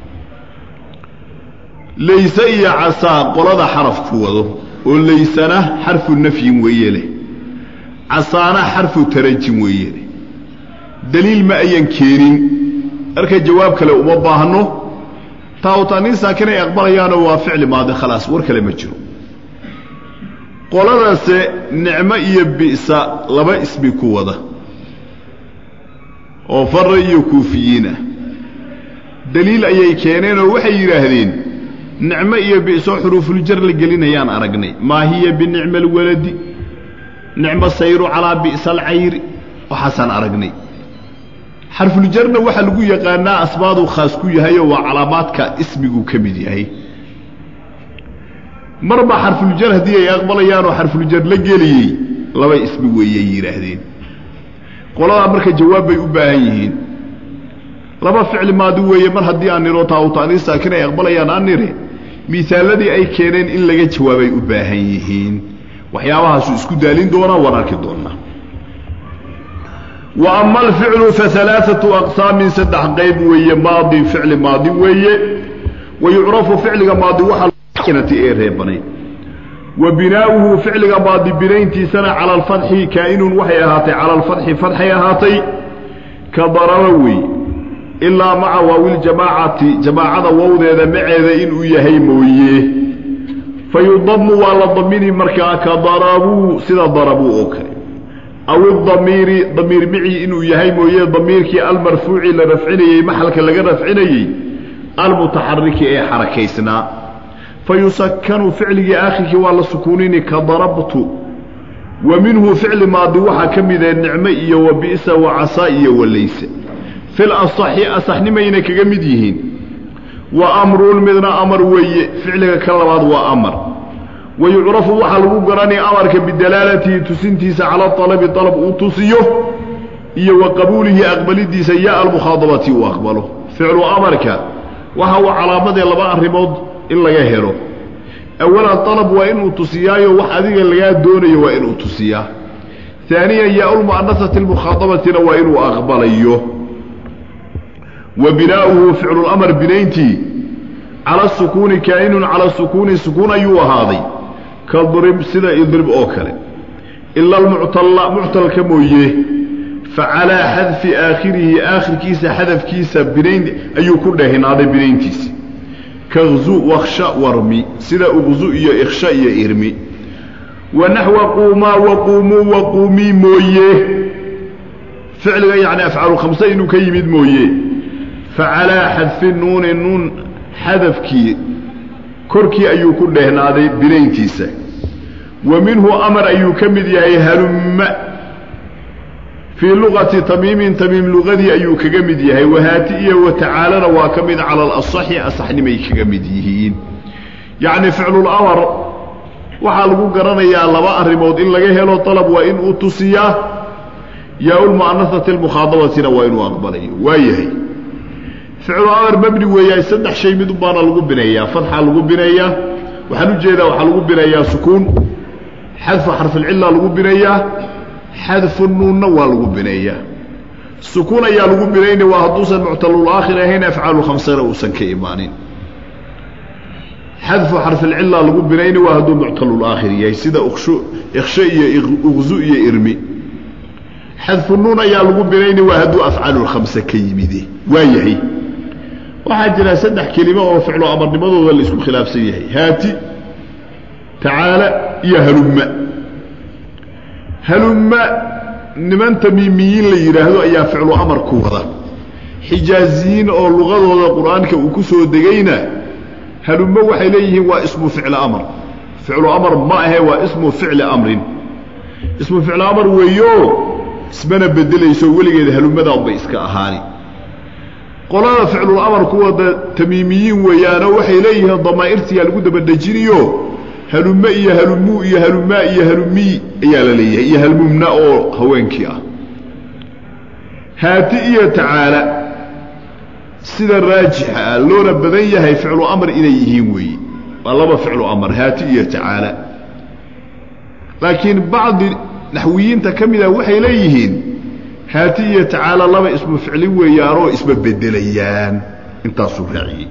layse iyo casaa qolada xarafku wado oo laysana xarfu nafyin weeye leh casaana xarfu tarajin weeye leh daliil ma ayan keenin marka jawaab kale uma baahno taawtaniin saakin ay aqbalayaanoo waa ficli maadi khalaas war kale ma jiro qoladase nicmo iyo bi'sa laba ismi ku wada oo fara iyo kuufiyiin ah daliil ayay keeneen oo waxay yidhaahdeen nicmo iyo bi'soo xuruufuljar la gelinayaan aragnay maa hiya binicma alwaladi nicmo sayru calaa bi'sa alcayri waxaasaan aragnay xarfuljarna waxaa lagu yaqaanaa asbaaduu khaas ku yahayoo waa calaamaadka ismiguu ka mid yahay marba xarfuljar haddii ay aqbalayaanoo xarfuljar la geliyey laba ismi weeyay yidhaahdeen qoladaa marka jawaab bay u baahan yihiin laba ficli maadi weeye mar haddii aan niro taawtaanii saakin ay aqbalayaan aan nire miisaaladii ay keeneen in laga jawaabay u baahan yihiin waxyaabahaasu isku daalin doonaa waan arki doonaa wa ama alficlu fa alaaatu aqsaamin saddex qayb weeye maadi ficli maadi weeye wa yucrafu ficliga maadi waxaakinati ee reebanay wa binaa'uhu ficliga maadi binayntiisana cala alfatxi kaa'inun waxay ahaatay cala alfatxi fatxay ahaatay ka daraba wey ilaa maca waawiljamaacati jamaacada wowdeeda maceeda inuu yahay mooye fa yudamu waa la damini markaa ka darabuu sida darabuu oo kale aw idamiiri damiir micii inuu yahay mooye damiirkii almarfuuci la rafcinayey maxalka laga rafcinayey almutaxariki ee xarakaysnaa fa yusakanu ficligii aakhirkii waa la sukuunini ka darabtu wa minhu ficli maadi waxaa ka midee nicmo iyo wa bi'sa wa casaa iyo wa layse fil asaxi asaxnimayna kaga mid yihiin wa amrun midna amar weeye ficliga ka labaad waa amar wa yucrafu waxaa lagu garanaya amarka bidalaalatihi tusintiisa cala alabi alab uu tusiyo iyo wa qabuulihi aqbalidiisa ya almukhaadabati uu aqbalo ficlu amarka waxa uu calaamadee laba arrimood in laga helo awalan alab waa inuu tusiyaayo wax adiga lagaa doonayo waa inuu tusiyaa aaniyan yaa lmu'anasati lmukhaadabatina waa inuu aqbalayo wa binaa'uhu ficlulamar binayntii cala sukuuni kaa'inun cala sukuuni sukuun ayuu ahaaday ka drib sida idrib oo kale ila almuctalla muctalka mooye fa calaa xadfi aakhirihi aakhirkiisa xadafkiisa binayn ayuu ku dheehinaaday binayntiisa kazu waksha warmi sida uqzu iyo iksha iyo irmi wa naxwa quumaa waquumuu waquumii mooye ficliga yacni afcaalu khamse inuu ka yimid mooye facalaa xadfi nuuni nuun xadafkii korkii ayuu ku dheehnaaday binayntiisa wa minhu amar ayuu ka mid yahay halumma fii luqati tamiimin tamiim luqadii ayuu kaga mid yahay wahaati iyo watacaalana waa ka mid cala alasaxi asaxnimay kaga mid yihiin yacni ficlulamar waxaa lagu garanayaa laba arrimood in laga helo dalab waa inuu tusiyaa yaa-ulmu'anasati almukhaadabatina waa inuu aqbalayo waayahay ficlu amar mabni weeyaa saddex shay mid unbaana lagu bineeyaa fatxaa lagu bineeyaa waxaan u jeedaa waxaa lagu bineeyaa sukuun xadfu xarfilcilla lagu bineeyaa xadfu nuunna waa lagu bineeyaa sukuun ayaa lagu binayna waa hadduusan muctalulaakhir ahayn afcaalu khamsana uusan ka imaanin xadfu xarfilcilla lagu binayna waa hadduu muctalulaakhir yahay sida iksho iyo uqzu iyo irmi xadfu nuun ayaa lagu binayna waa hadduu afcaalulkhamse ka yimide waa yahay waxaa jira saddex kelimo oo ficlo amarnimadooda la isku khilaafsan yahay haati tacaala iyo halumma halumma niman tamiimiyiin la yidhaahdo ayaa ficlu amar ku wada xijaaziyiin oo luqadooda qur-aanka uu ku soo degayna halumma waxay leeyihiin waa ismu ficli amar ficlu amar ma ahe waa ismu ficli amrin ismu ficlu amar weeyo ismana bedelayso weligeeda halumadaanbay iska ahaani qolada ficlul amar kuwada tamiimiyiin weeyaanoo waxay leeyihiin damaa'irtiyaa lagu dabadhejiniyo halume iyo halumuu iyo halumaa iyo halumii ayaa la leeyahay iyo halmumna oo haweenkii ah haati iyo tacaala sida raajixa ah loona badan yahay ficlu amar inay yihiin weeye waa laba ficlu amar haati iyo tacaala laakiin bacdi naxwiyiinta ka mid ah waxay leeyihiin haati iyo tacaala laba ismu ficli weeyaanoo isma bedelayaan intaasuu raaciyey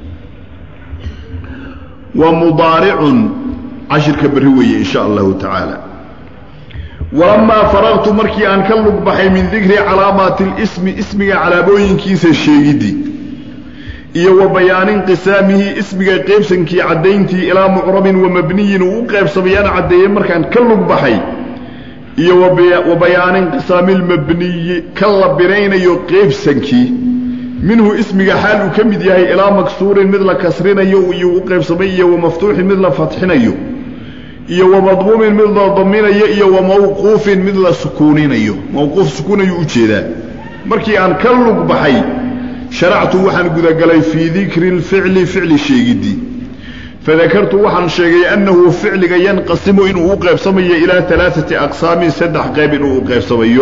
wa mudaaricun cashirka berri weeye in sha allahu tacaala walamaa faraqtu markii aan ka lug baxay min dikri calaamaati lismi ismiga calaamooyinkiisa sheegidii iyo wa bayaani inqisaamihi ismiga qaybsankii caddayntii ilaa mucrabin wa mabniyin uu u qaybsamayaan caddeeyey markaan ka lug baxay iyo wa bayaani inqisaami lmabniyi ka la binaynayo qaybsankii minhu ismiga xaal uu ka mid yahay ilaa maksuurin mid la kasrinayo iyo u qaybsamay iyo wa maftuuxin mid la fatxinayo iyo wa madmuumin mid la daminayo iyo wa mawquufin mid la sukuuninayo mawquuf sukuunayuu ujeedaa markii aan ka lug baxay sharactu waxaan gudagalay fii dikri lficli ficli sheegidii fadakartu waxaan sheegay annahu ficliga yanqasimu inuu u qaybsamayo ilaa alaaati aqsaamin saddex qayb inuu u qaybsamayo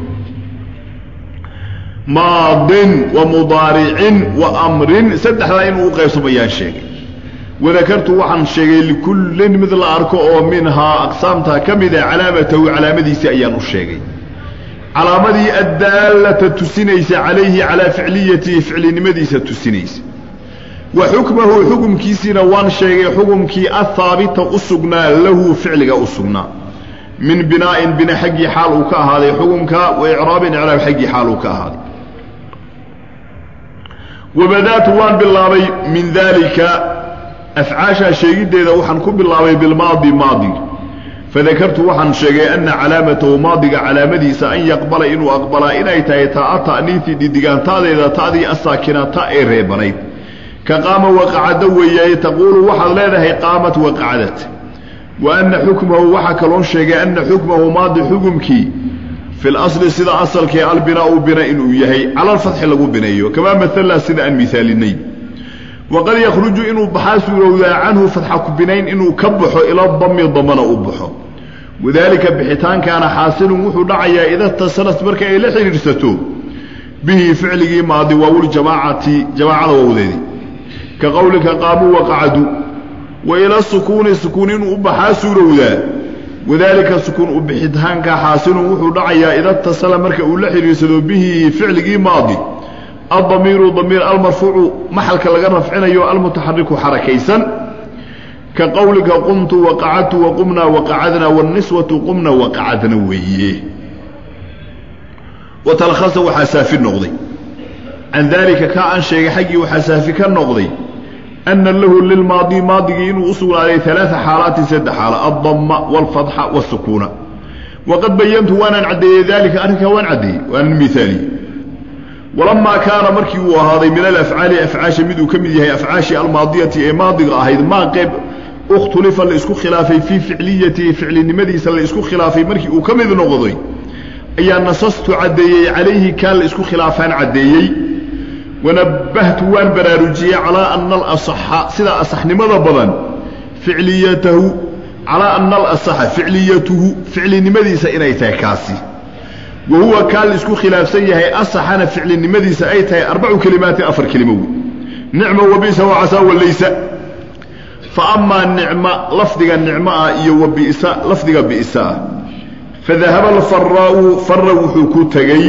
maadin wa mudaaricin wa amrin saddexdaa inuu u qaybsamayaan sheegay wadakartu waxaan sheegay likullin mid la arko oo minhaa aqsaamtaa ka mida calaamatahu calaamadiisii ayaan u sheegay calaamadii addaalata tusinaysa calayhi calaa ficliyatihi ficlinimadiisa tusinaysa wa xukmahu xukumkiisiina waan sheegay xukumkii ahaabita u sugnaa lahu ficliga u sugnaa min binaa'in bina xaggii xaal uu ka ahaaday xukumka wa icraabin icraab xaggii xaal uu ka ahaaday wabadaatu waan bilaabay min daalika afcaashaa sheegiddeeda waxaan ku bilaabay bilmaadi maadiga fadakartu waxaan sheegay anna calaamatahu maadiga calaamadiisa an yaqbala inuu aqbalaa inay tahay taa ta'niifi dhidigaantaadeeda ta'dii asaakinata ee reebanayd ka qaama waqacada weeyaye taquulu waxaad leedahay qaamat waqacadat wa anna xukmahu waxaa kaloon sheegay anna xukmahu maadi xukumkii fi lasli sida asalkee albinaau bina inuu yahay cala alfatxi lagu bineeyo kamaa maala sida aan miaalinay waqad yakhruju inuu baxaa suurowdaa canhu fatxa ku binayn inuu ka baxo ila dami damana u baxo wadaalika bixitaankaana xaasilun wuxuu dhacayaa ida tasalat marka ay la xidhiidhsato bihi ficligii maadi waawuljamaacati jamaacada wawdeedii ka qowlika qaamuu waqacadu wa ila sukuuni sukuun inuu u baxaa suurowdaa wadaalika sukuun u bixitaanka xaasilun wuxuu dhacayaa ida tasala marka uu la xidhiidsado bihi ficligii maadi aldamiiru damiir almarfuucu maxalka laga rafcinayo almutaxariku xarakaysan ka qowlika qumtu waqacadtu waqumnaa waqacadna wاniswatu qumna waqacadna weeye watalkhasa waxaa saafi noqday can daalika kaa aan sheegay xaggii waxaa saafi ka noqday ana lahu lilmaadi maadigii inuu u sugnaaday alaaa xaalaatin saddex xaalo aldama wاlfatxa wاsukuuna waqad bayantu waanaan caddeeyey daalika arrinkaa waan caddeeyey waanan miaaliye walamaa kaana markii uu ahaaday min alafcaali afcaasha miduu ka mid yahay afcaashii almaadiyati ee maadiga ahayd maa qeyb ikhtulifa la isku khilaafay fii ficliyatihi ficlinimadiisa la isku khilaafay markii uu ka mid noqday ayaa nasastu caddeeyey calayhi kaan la isku khilaafaan caddeeyey wanabbahtu waan baraarujiyey calaa ana alasaxa sida asaxnimada badan ficliyatahu calaa ana alasaxa ficliyatuhu ficlinimadiisa inay tahay kaasi wa huwa kaa la isku khilaafsan yahay asaxana ficlinimadiisa ay tahay arbacu kelimaatin afar kelimo wey nicma wabisa wacasaa walaysa fa amaa nicma lafdiga nicmo ah iyo wa bisa lafdiga bi'sa ah fadahaba alfaraau fara wuxuu ku tegey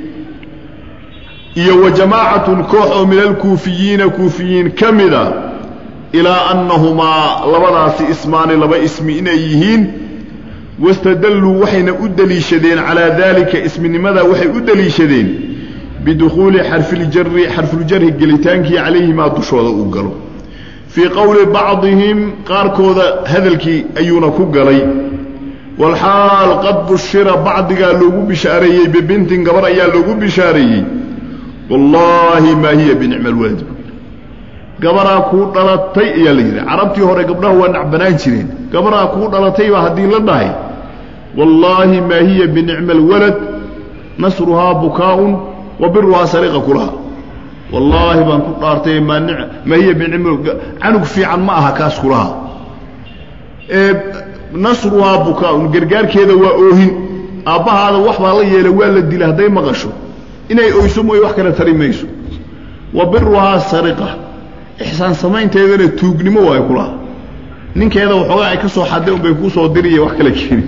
iyo wa jamaacatun koox oo min alkuufiyiina kuufiyiin ka mida ilaa annahumaa labadaasi ismaani laba ismi inay yihiin wastadalluu waxayna u deliishadeen calaa daalika isminimada waxay u deliishadeen bidukhuuli xarfiljari xarfuljarhi gelitaankii calayhimaa dushooda uu galo fii qowli bacdihim qaarkooda hadalkii ayuuna ku galay walxaal qad bushira bacdigaa loogu bishaareeyey bibintin gabar ayaa loogu bishaareeyey wallaahi maa hiya binicma alwalad gabaraa kuu dhalatay ayaa la yidhi carabtii hore gabdhaha waa nacbanaan jireen gabaraa kuu dhalatay baa haddii la dhahay wallaahi maa hiya binicma alwalad nasruhaa bukaa'un wa biruhaa sariqa kulaha wallaahi baan ku dhaartay maa maa hiya binicma canug fiican ma aha kaas kulaha ee nasruhaa bukaa'un gargaarkeeda waa oohin aabbahaada wax baa la yeelay waa la dila hadday maqasho inay oyso mooye wax kale tari mayso wa biruhaa sariqa ixsaan samaynteedana tuugnimo waayo kulaha ninkeeda waxoogaa ay ka soo xadday unbay kuu soo diriya wax kala keeni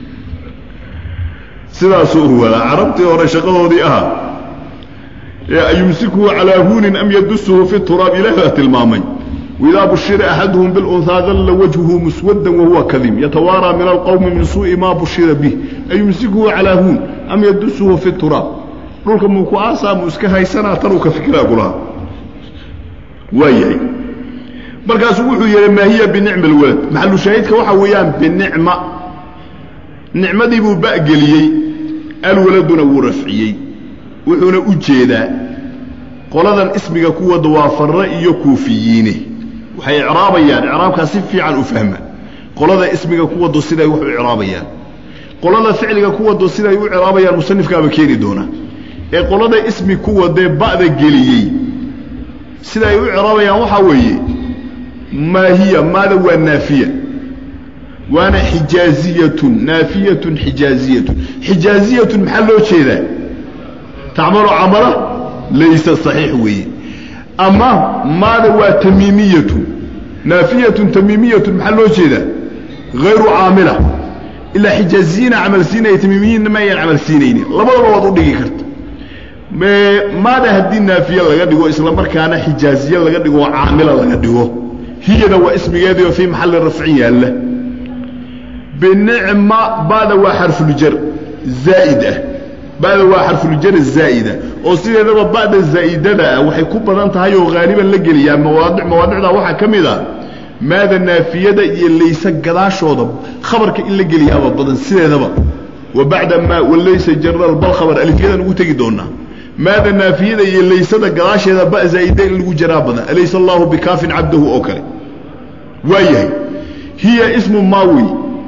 sidaasuu wadaa carabtii hore shaqadoodii ahaa ee ayumsikuhu calaa huunin am yadusuhu fi turaab ilaah baa tilmaamay waidaa bushira axaduhum bilunhaa dalla wajhuhu muswaddan wahuwa kadim yatawaaraa min alqowmi min suu'i maa bushira bih ayumsikuhu calaa huun am yadusuhu fi turaab dhulka muu ku aasaa muu iska haysanaa tanuu ka fikiraa kulaha waa yahay markaasuu wuxuu yidhi maa hiya binicma alwalad maxalu shaahidka waxaa weeyaan binicma nicmadii buu ba'geliyey alwaladuna wuu rafciyey wuxuuna u jeedaa qoladan ismiga ku wada waa farre iyo kuufiyiine waxay icraabayaan icraabkaa si fiican u fahma qolada ismiga ku wado siday wax u icraabayaan qolada ficliga ku wado siday u icraabayaan musanifkaaba keeni doona ee qolada ismi ku wadee ba'da geliyey siday u icraabayaan waxaa weeye maa hiya maada waa naafiya waana xijaaziyatun naafiyatun xijaaziyatun xijaaziyatun maxaa loo jeedaa tacmalu camala laysa saxiix weeye ama maada waa tamiimiyatun naafiyatun tamiimiyatun maxaa loo jeedaa hayru caamila ilaa xijaaziyiina camal siinaya tamiimiyiinna ma ayaan camal siinaynin labadaba waad u dhigi karta maada haddii naafiye laga dhigo isla markaana xijaaziye laga dhigo oo caamila laga dhigo hiyada waa ismigeedii oo fii maxalli rafcin yaalla binicma bada waa xarfuljar zaa'id ah bada waa xarfuljar zaa'ida oo sideedaba ba'da zaa'idada ah waxay ku badan tahay oo haaliban la geliyaa mawaadic mawaadicdaa waxaa ka mid a maada naafiyada iyo laysa gadaashooda khabarka in la geliyaaba badan sideedaba wa bacda maa walaysa jaral bal khabar alifyadan ugu tegi doonaa maada naafiyada iyo laysada gadaasheeda ba zaa'ida in lagu jaraa badan alaysa allahu bikaafin cabdahu oo kale waa yahay hiya ismu maawi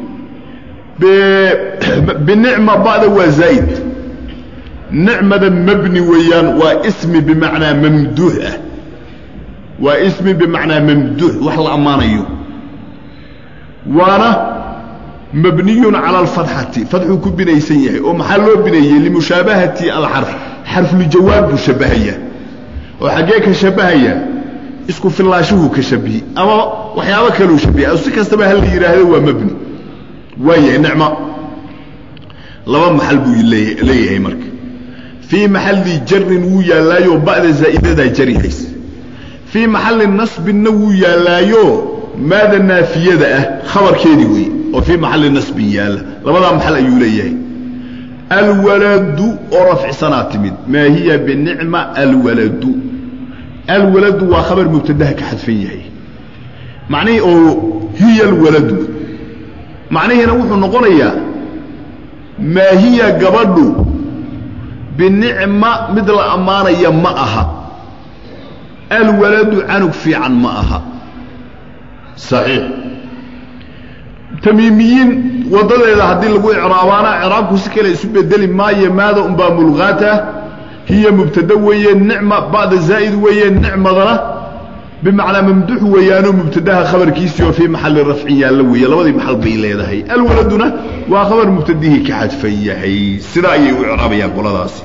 binicma ba'da waa zaa'id nicmada mabni weeyaan waa ismi bimacnaa mamduux ah waa ismi bimacnaa mamduux wax la ammaanayo waana mabniyun cala alfatxati fadxuu ku binaysan yahay oo maxaa loo bineeyey limushaabahati alxarf xarfuljawaab buu shabahayaa oo xaggee ka shabahayaa isku fillaashuhuu ka shabihi ama waxyaabo kaleu shabiha si kastaba ha la yidhaahdo waa mabni waa yahay nicmo laba maxal buu leeyahay marka fii maxalli jarin wuu yaallaayo ba'da zaa'idadaa jarihays fii maxalli nasbinna wuu yaallaayo maada naafiyada ah khabarkeedii wey oo fii maxalli nasbin yaalla labadaa maxal ayuu leeyahay alwaladu oo rafcisanaa timid maa hiya binicma alwaladu alwaladu waa khabar mubtadaha ka xadfan yahay macnihii oo hiya alwaladu macnihiina wuxuu noqonayaa maa hiya gabadhu binicma mid la ammaanaya ma aha alwaladu canug fiican ma aha saxiix tamiimiyiin waddadeeda haddii lagu icraabaana icraabku si kale isu bedeli maayo maada unbaa mulqaata hiya mubtada weeye nicma ba'da zaa'id weeye nicmadana bimacnaa mamduux weeyaanoo mubtadaha khabarkiisii oo fii maxalli rafcin yaalla weeye labadii maxal bay leedahay alwaladuna waa khabar mubtadihii ka xadfan yahay sidaa ayay u icraabayaan qoladaasi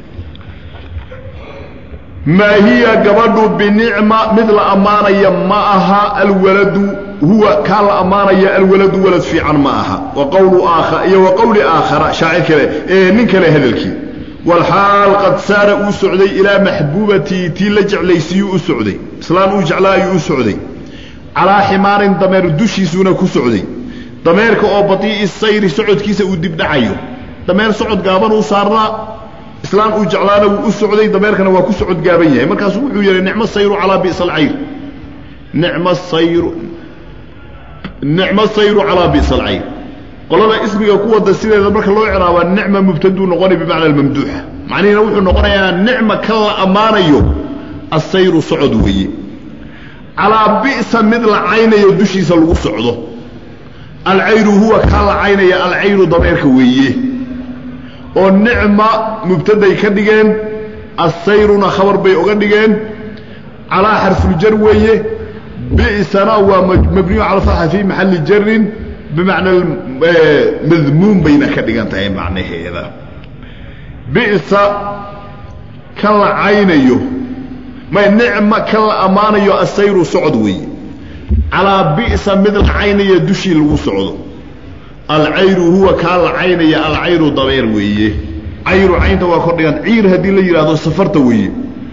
maa hiya gabadhu binicma mid la ammaanaya ma aha alwaladu huwa kaa la ammaanaya alwaladu walad fiican ma aha wa qawlu aakhar iyo wa qowli aakhara shaacir kale ee nin kale hadalkii walxaal qad saara uu socday ilaa maxbuubatii tii la jeclaysiiyuu u socday islaan uu jeclaa ayuu u socday calaa ximaarin dameer dushiisuuna ku socday dameerka oo badii'i sayri socodkiisa uu dibdhacayo dameer socod gaaban uu saarnaa islaan uu jeclaana wuu u socday dameerkana waa ku socod gaaban yahay markaasuu wuxuu yidhi nicmo sayru calaa bi'sa alcayr nicmo sayru nicmo sayru calaa bi'sa alcayr qolada ismiga ku wada sideeda marka loo ciraabaa nicma mubtaduu noqonay bimacna almamduuxa macnihiina wuxuu noqonayaa nicma kan la ammaanayo assayru socod weeye calaa bi'sa mid la caynayo dushiisa lagu socdo alcayru huwa kaa la caynaya alcayru dameerka weeye oo nicma mubtaday ka dhigeen asayruna khabar bay oga dhigeen calaa xarfuljar weeye bi'sana waa mabniyu cala fatxa fii maxalli jarin bimacna madmuum bayna ka dhigan tahay macnaheeda bi'sa kan la caynayo may nicma kan la ammaanayo asayru socod weeye calaa bi'sa mid la caynaya dushii lagu socdo alcayru huwa kaa la caynaya alcayru dabeer weeye cayru caynta waa kor dhigan ciir haddii la yidhaahdo safarta weeye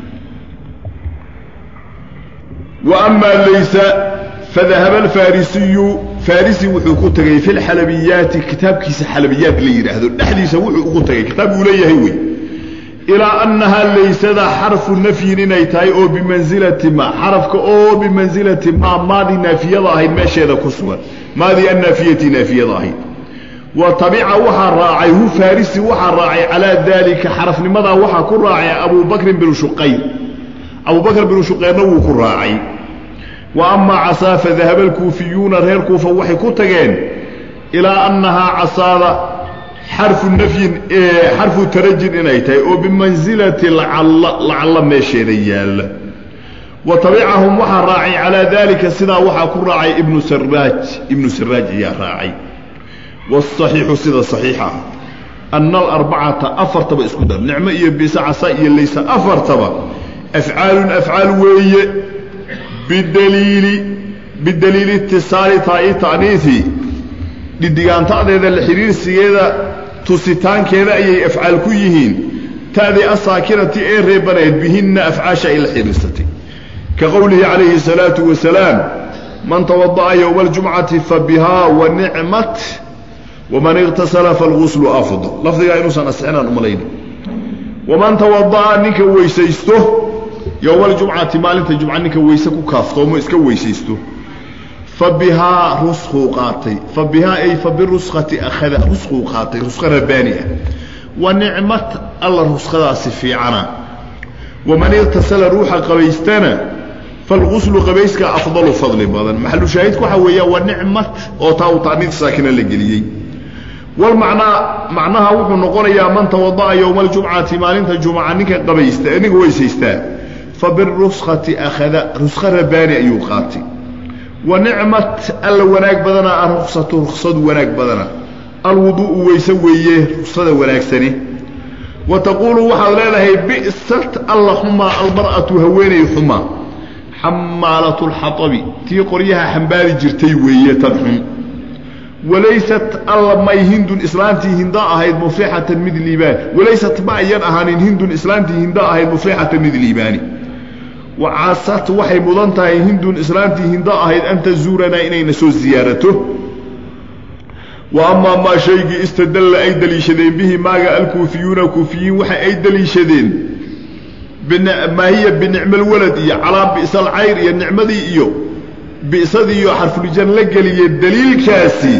wa amaa laysa fadahaba alfarisiyu farisi wuxuu ku tegey fi lxalabiyaati kitaabkiisa xalabiyaat la yidhaahdo dhexdiisa wuxuu ugu tegey kitaab uu leeyahay wey ilaa annahaa laysada xarfu nafyin inay tahay oo bimansilati ma xarafka oo bimansilati ma maadii naafiyada ahayd meesheeda ku sugan maadii annaafiyati naafiyada ahayd wa tabica waxaa raacay hu farisi waxaa raacay calaa daalika xarafnimadaa waxaa ku raacay abubakrin binu shuqayr abubakr binu shuqayrna wuu ku raacay wa amaa casaa fadahaba alkuufiyuuna reer kuufa waxay ku tageen ilaa annahaa casaada xarfu nafyin xarfu tarajin inay tahay oo bimansilati lacalla lacalla meesheeda yaalla wa tabicahum waxaa raacay calaa daalika sidaa waxaa ku raacay ibnu saraaj ibnu saraaj ayaa raacay waasaxiixu sida saxiixa ah anna alarbacata afartaba isku dar nicmo iyo bisa casa iyo laysa afartaba afcaalun afcaal weeye bidaliili bidaliili itisaali taai ta'niifi dhidigaanta'deeda la xidhiirsigeeda tusitaankeeda ayay afcaal ku yihiin ta'dii asaakinati ee reebaneed bihinna afcaasha ay la xidhiirsatay ka qowlihi calayhi الsalaatu wasalaam man tawada'a yowma aljumcati fabihaa wa nicmat waman iqtasala falguslu afdal lafdigaa inuusan asixinaan umalayna waman tawada'a ninka weysaysto yowma aljumcati maalinta jumca ninka weyse ku kaaftoomo iska weysaysto fa bihaa ruskuu qaatay fa bihaa ay fa biruskati akhada ruskuu qaatay ruska rabbaani ah wa nicmat alla ruskadaasi fiicana waman iqtasala ruuxa qabaystana falguslu qabayska afdalu fadli badan maxalu shaahidku waxaa weeyaa wa nicmat oo taa uu ta'niid saakina la geliyey walmacnaa macnaha wuxuu noqonayaa man tawada'a yowma aljumcati maalinta jumca ninka qabaysta ninka weysaystaa fa biruskati akhada ruska rabbaani ayuu qaatay wa nicmat alla wanaag badana aruksatu ruksadu wanaag badana alwuduu'u weyse weeye ruksada wanaagsani wa taquulu waxaad leedahay bi'sat alla xumaa almar'atu haweenay xumaa xamaalatu lxatabi tii qoryaha xambaari jirtay weeye tan xun walaysat alla may hindun islaantii hinda ahayd muflixatan mid liibaan walaysat ma ayan ahaanin hindun islaantii hinda ahayd muflixatan mid liibaani wacasat waxay mudan tahay hindun islaantii hinda ahayd an tazuuranaa inayna soo ziyaarato wa amaa maa shaygii istadalla ay daliishadeen bihi maaga alkuufiyuuna kuufiyiin waxa ay daliishadeen maa hiya binicma alwalad iyo calaa bi'sa alcayr iyo nicmadii iyo bi'sadii iyo xarfulijan la geliye daliilkaasi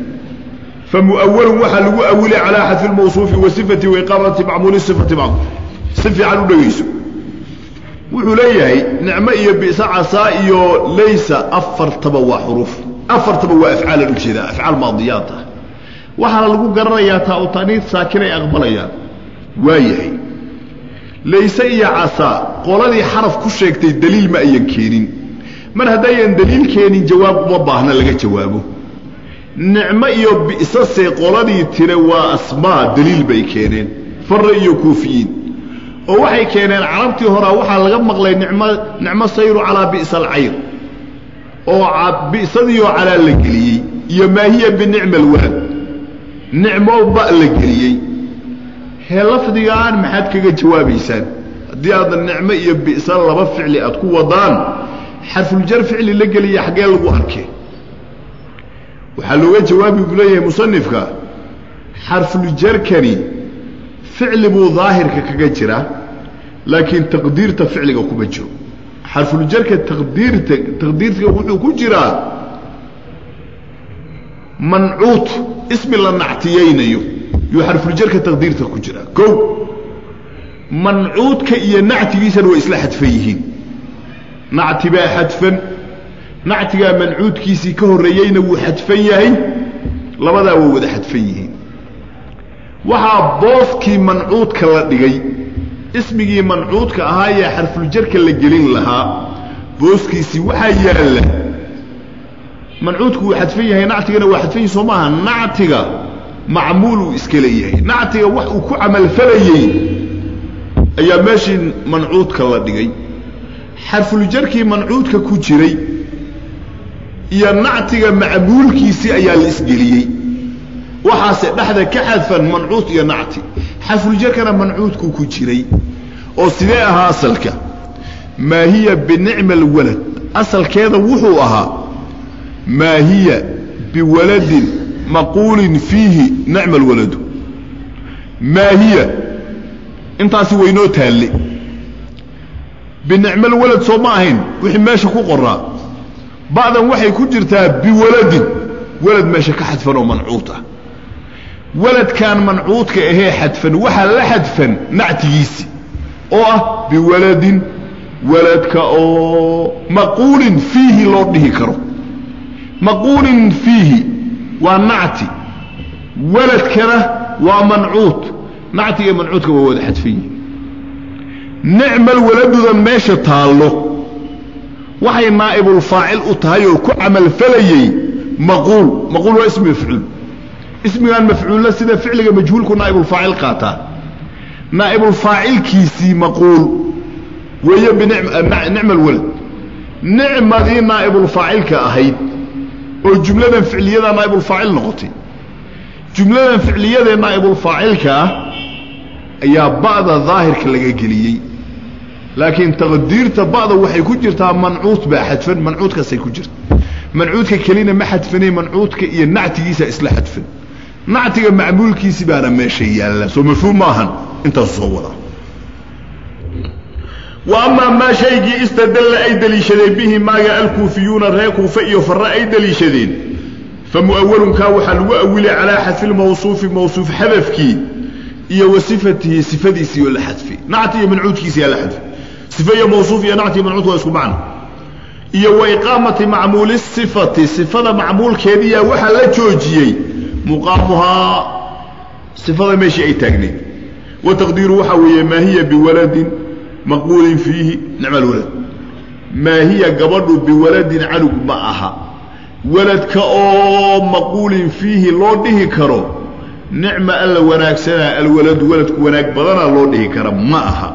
fa mu'awalun waxaa lagu awilay calaa xadfi lmawsuufi wa sifati wa iqaamati macmuuli sifati macmuul si fiican u dhegayso wuxuu leeyahay nicmo iyo bi'sa casaa iyo laysa afartaba waa xuruuf afartaba waa afcaalan ujeedaa afcaal maadiyaat ah waxaana lagu garanayaa taa u ta'niid saakin ay aqbalayaan waayahay layse iyo casaa qoladii xaraf ku sheegtay daliil ma ayan keenin mar haddayan daliil keenin jawaab uma baahna laga jawaabo nicmo iyo bi'sase qoladii tire waa asmaa daliil bay keeneen farre iyo kuufiyiin oo waxay keeneen carabtii horaa waxaa laga maqlay nicmo nicmo sayru calaa bi'sa alcayr oo bi'sadiioo calaa la geliyey iyo maa hiya binicma alwalad nicmo ba la geliyey hee lafdigaan maxaad kaga jawaabaysaan haddii aada nicmo iyo bi'sa laba ficli aad ku wadaan xarfuljar ficli la geliya xaggee lagu arkay waxaa looga jawaabi buu leeyahay musanifka xarfuljarkani ficli buu daahirka kaga jira laakiin taqdiirta ficliga kuma jiro xarfuljarka taqdiirta taqdiirka wuxuu ku jiraa mancuut ismi la nactiyaynayo yuu xarfuljarka taqdiirta ku jiraa kow mancuudka iyo nactigiisana way isla xadfan yihiin nacti baa xadfan nactigaa mancuudkiisii ka horreeyeyna wuu xadfan yahay labadaa way wada xadfan yihiin waxaa booskii mancuudka la dhigay ismigii mancuudka ahaa ee xarfuljarka la gelin lahaa booskiisii waxaa yaalla mancuudku wuu xadfan yahay nactigana waa xadfan yahi soo maaha nactiga macmuul uu iska leeyahay nactiga wax uu ku camalfalayey ayaa meeshii mancuudka la dhigay xarfuljarkii mancuudka ku jiray iyo nactiga macmuulkiisii ayaa la isgeliyey waxaase dhexda ka xadfan mancuud iyo nacti xarfuljarkana mancuudku ku jiray oo sidee ahaa asalka maa hiya binicma alwalad asalkeeda wuxuu ahaa maa hiya biwaladin maquulin fiihi nicma alwaladu maa hiya intaasi waynoo taalle binicma alwalad soo ma ahayn wixii meesha ku qoraa bacdan waxay ku jirtaa biwaladin walad meesha ka xadfan oo mancuud ah waladkan mancuudka ahee xadfan waxaa la xadfan nactigiisi oo ah biwaladin waladka oo maquulin fiihi loo dhihi karo maquulin fiihi waa nacti waladkana waa mancuud nactiga mancuudka waa wada xadfan yihin nicmal waladuda meesha taallo waxay naa'ibulfaacil u tahay oo ku camalfalayey maquul maquul waa ismi mafcuul ismigan mafcuulla sida ficliga majhuulku naa'ibulfaacil qaataa naa'ibulfaacilkiisii maquul weeye binicma alwalad nicmadii naa'ibulfaacilka ahayd oo jumladan ficliyadaa naa'ibulfaacil noqotay jumladan ficliyadee naa'ibulfaacilka ah ayaa ba'da daahirka laga geliyey laakiin taqdiirta ba'da waxay ku jirtaa mancuud baa xadfan mancuudkaasay ku jirta mancuudka kelina ma xadfanay mancuudka iyo nactigiisa isla xadfan nactiga macmuulkiisi baana meesha yaalla soo mafhuum maahan intaasu soo wadaa wa amaa maa shaygii istadalla ay deliishadeen bihi maaga alkuufiyuuna reer kuufe iyo farre ay deliishadeen fa mu'awalunkaa waxaa lagu awilay calaa xadfi lmawsuufi mawsuuf xadafkii iyo wa sifatihi sifadiisii oo la xadfi nacti iyo mancuudkiisi yaa la xadfi sife iyo mawsuuf iyo nacti iyo mancuud waa isku macno iyo wa iqaamati macmuuli sifati sifada macmuulkeediyaa waxaa la joojiyey muqaamuhaa sifada meeshii ay taagnayd wa taqdiiru waxaa weeye maa hiya biwaladin maquulin fiihi nicma alwalad maa hiya gabadhu biwaladin canug ma aha waladka oo maquulin fiihi loo dhihi karo nicma alla wanaagsanaa alwaladu waladku wanaag badanaa loo dhihi kara ma aha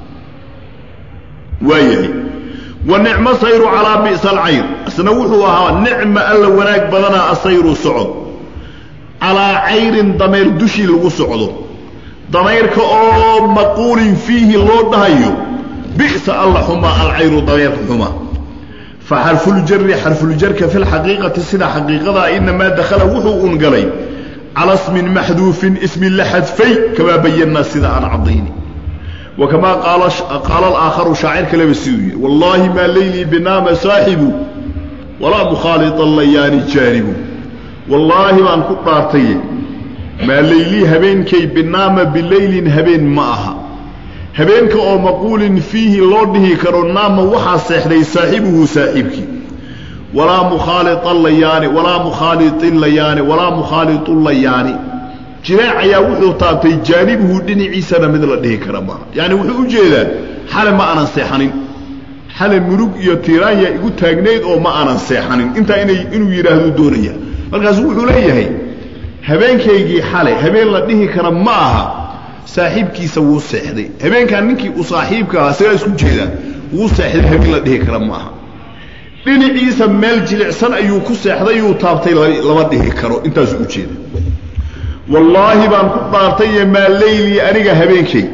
waayahay wa nicmo sayru calaa bi'sa alcayr isna wuxuu ahaa nicma alla wanaag badanaa asayru socod calaa cayrin damayr dushii lagu socdo damayrka oo maquulin fiihi loo dhahayo bi'sa alla xumaa alcayru damayrka xumaa fa xarfuljari xarfuljarka fi lxaqiiqati sida xaqiiqadaa inamaa dakhala wuxuu un galay cala smin maxduufin ismi la xadfay kamaa bayannaa sida aan caddayni wa kamaa qaala alaakharu shaacir kaleba siduu yihi wallaahi maa leylii binaama saaxibu walaa mukhaaliطan layaani jaanibu wallaahi baan ku dhaartaye maa leylii habeenkay binaama bileylin habeen ma aha habeenka oo maquulin fiihi loo dhihi karo naama waxaa seexday saaxibuhu saaxiibkii walaa mukhaalian layaani walaa mukhaaliin layaani walaa mukhaaliu layaani jireec ayaa wuxuu taabtay jaanibuhu dhinaciisana mid la dhihi kara maaha yaani wuxuu u jeedaa xale ma aanan seexanin xale murug iyo tiiraanya igu taagnayd oo ma aanan seexanin intaa inay inuu yidhaahdo doonaya markaasu wuxuu leeyahay habeenkaygii xale habeen la dhihi kara ma aha saaxiibkiisa wuu seexday habeenkaan ninkii uu saaxiibka ahaa isagaa isku jeedaa wuu seexday habeen la dhihi kara ma aha dhinaciisa meel jilicsan ayuu ku seexday yuu taabtay lama dhihi karo intaasu u jeeda wallaahi baan ku dhaartaye maa leylii aniga habeenkay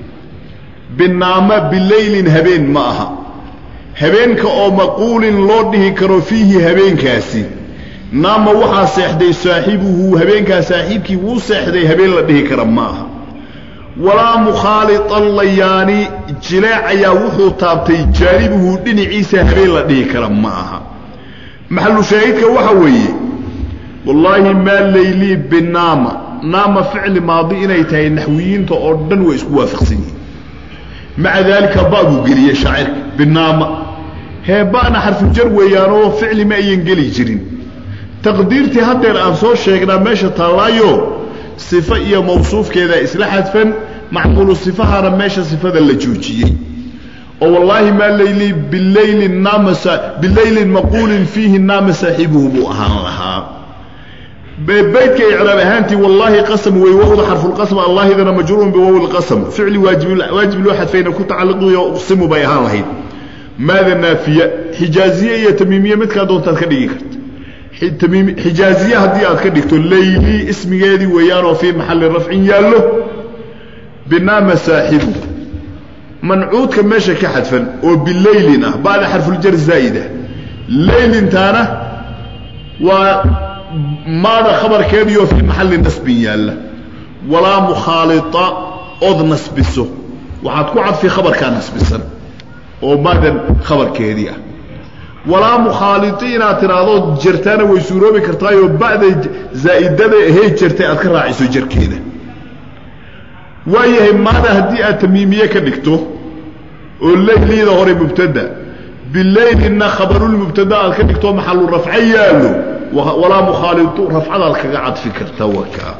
binaama bileylin habeen ma aha habeenka oo maquulin loo dhihi karo fiihi habeenkaasi naama waxaa seexday saaxibuhu habeenkaa saaxiibkii wuu seexday habeen la dhihi kara ma aha walaa mukhaalian layaani jileec ayaa wuxuu taabtay jaanibuhu dhinaciisa habeen la dhihi kara ma aha maxalu shaahidka waxa weeye wallaahi maa leylii binaama naama ficli maadi inay tahay naxwiyiinta oo dhan way isku waafaqsan yihiin maca daalika ba buu geliyey shaacirka binaama heeba'na xarfujar weeyaanoo ficli ma ayan geli jirin taqdiirtii haddeer aan soo sheegnaa meesha taallaayo sifo iyo mawsuufkeeda isla xadfan macmuulu sifahana meesha sifada la joojiyey oo wallaahi maa layli bilaylin naama bilaylin maquulin fiihi naama saaxibuhu buu ahaan lahaa baydka icraab ahaantii wallaahi qasam wey wowda xarfulqasm allaahidana majruurun biwowi lqasm ficli waajib loo xadfayna ku tacalluqiyo uqsimu bay ahaan lahayd maada naafiya xijaaziye iyo tamiimiye midkaa doontaad ka dhigi karta xijaaziye haddii aad ka dhigto layli ismigeedii weeyaanoo fii maxalli rafcin yaallo binaama saaxibu mancuudka meesha ka xadfan oo bilaylin ah bacda xarfuljar zaa'ida laylintaana waa maada khabarkeediioo fii maxalli nasbin yaalla walaa mukhaalita ood nasbiso waxaad ku cadfi khabarkaa nasbisan oo maadan khabarkeedii ah walaa mukhaaliti inaad tidhaahdo jartaana way suuroobi kartaayoo ba'da zaa'idada ahey jartay aad ka raaciso jarkeeda waayahay maada haddii aad tamiimiye ka dhigto oo layliida hore mubtada bilaylinna khabarulmubtada aad ka dhigto maxalu rafco yaallo walaa mukhaalitu rafcadaad kaga cadfi karta wakaa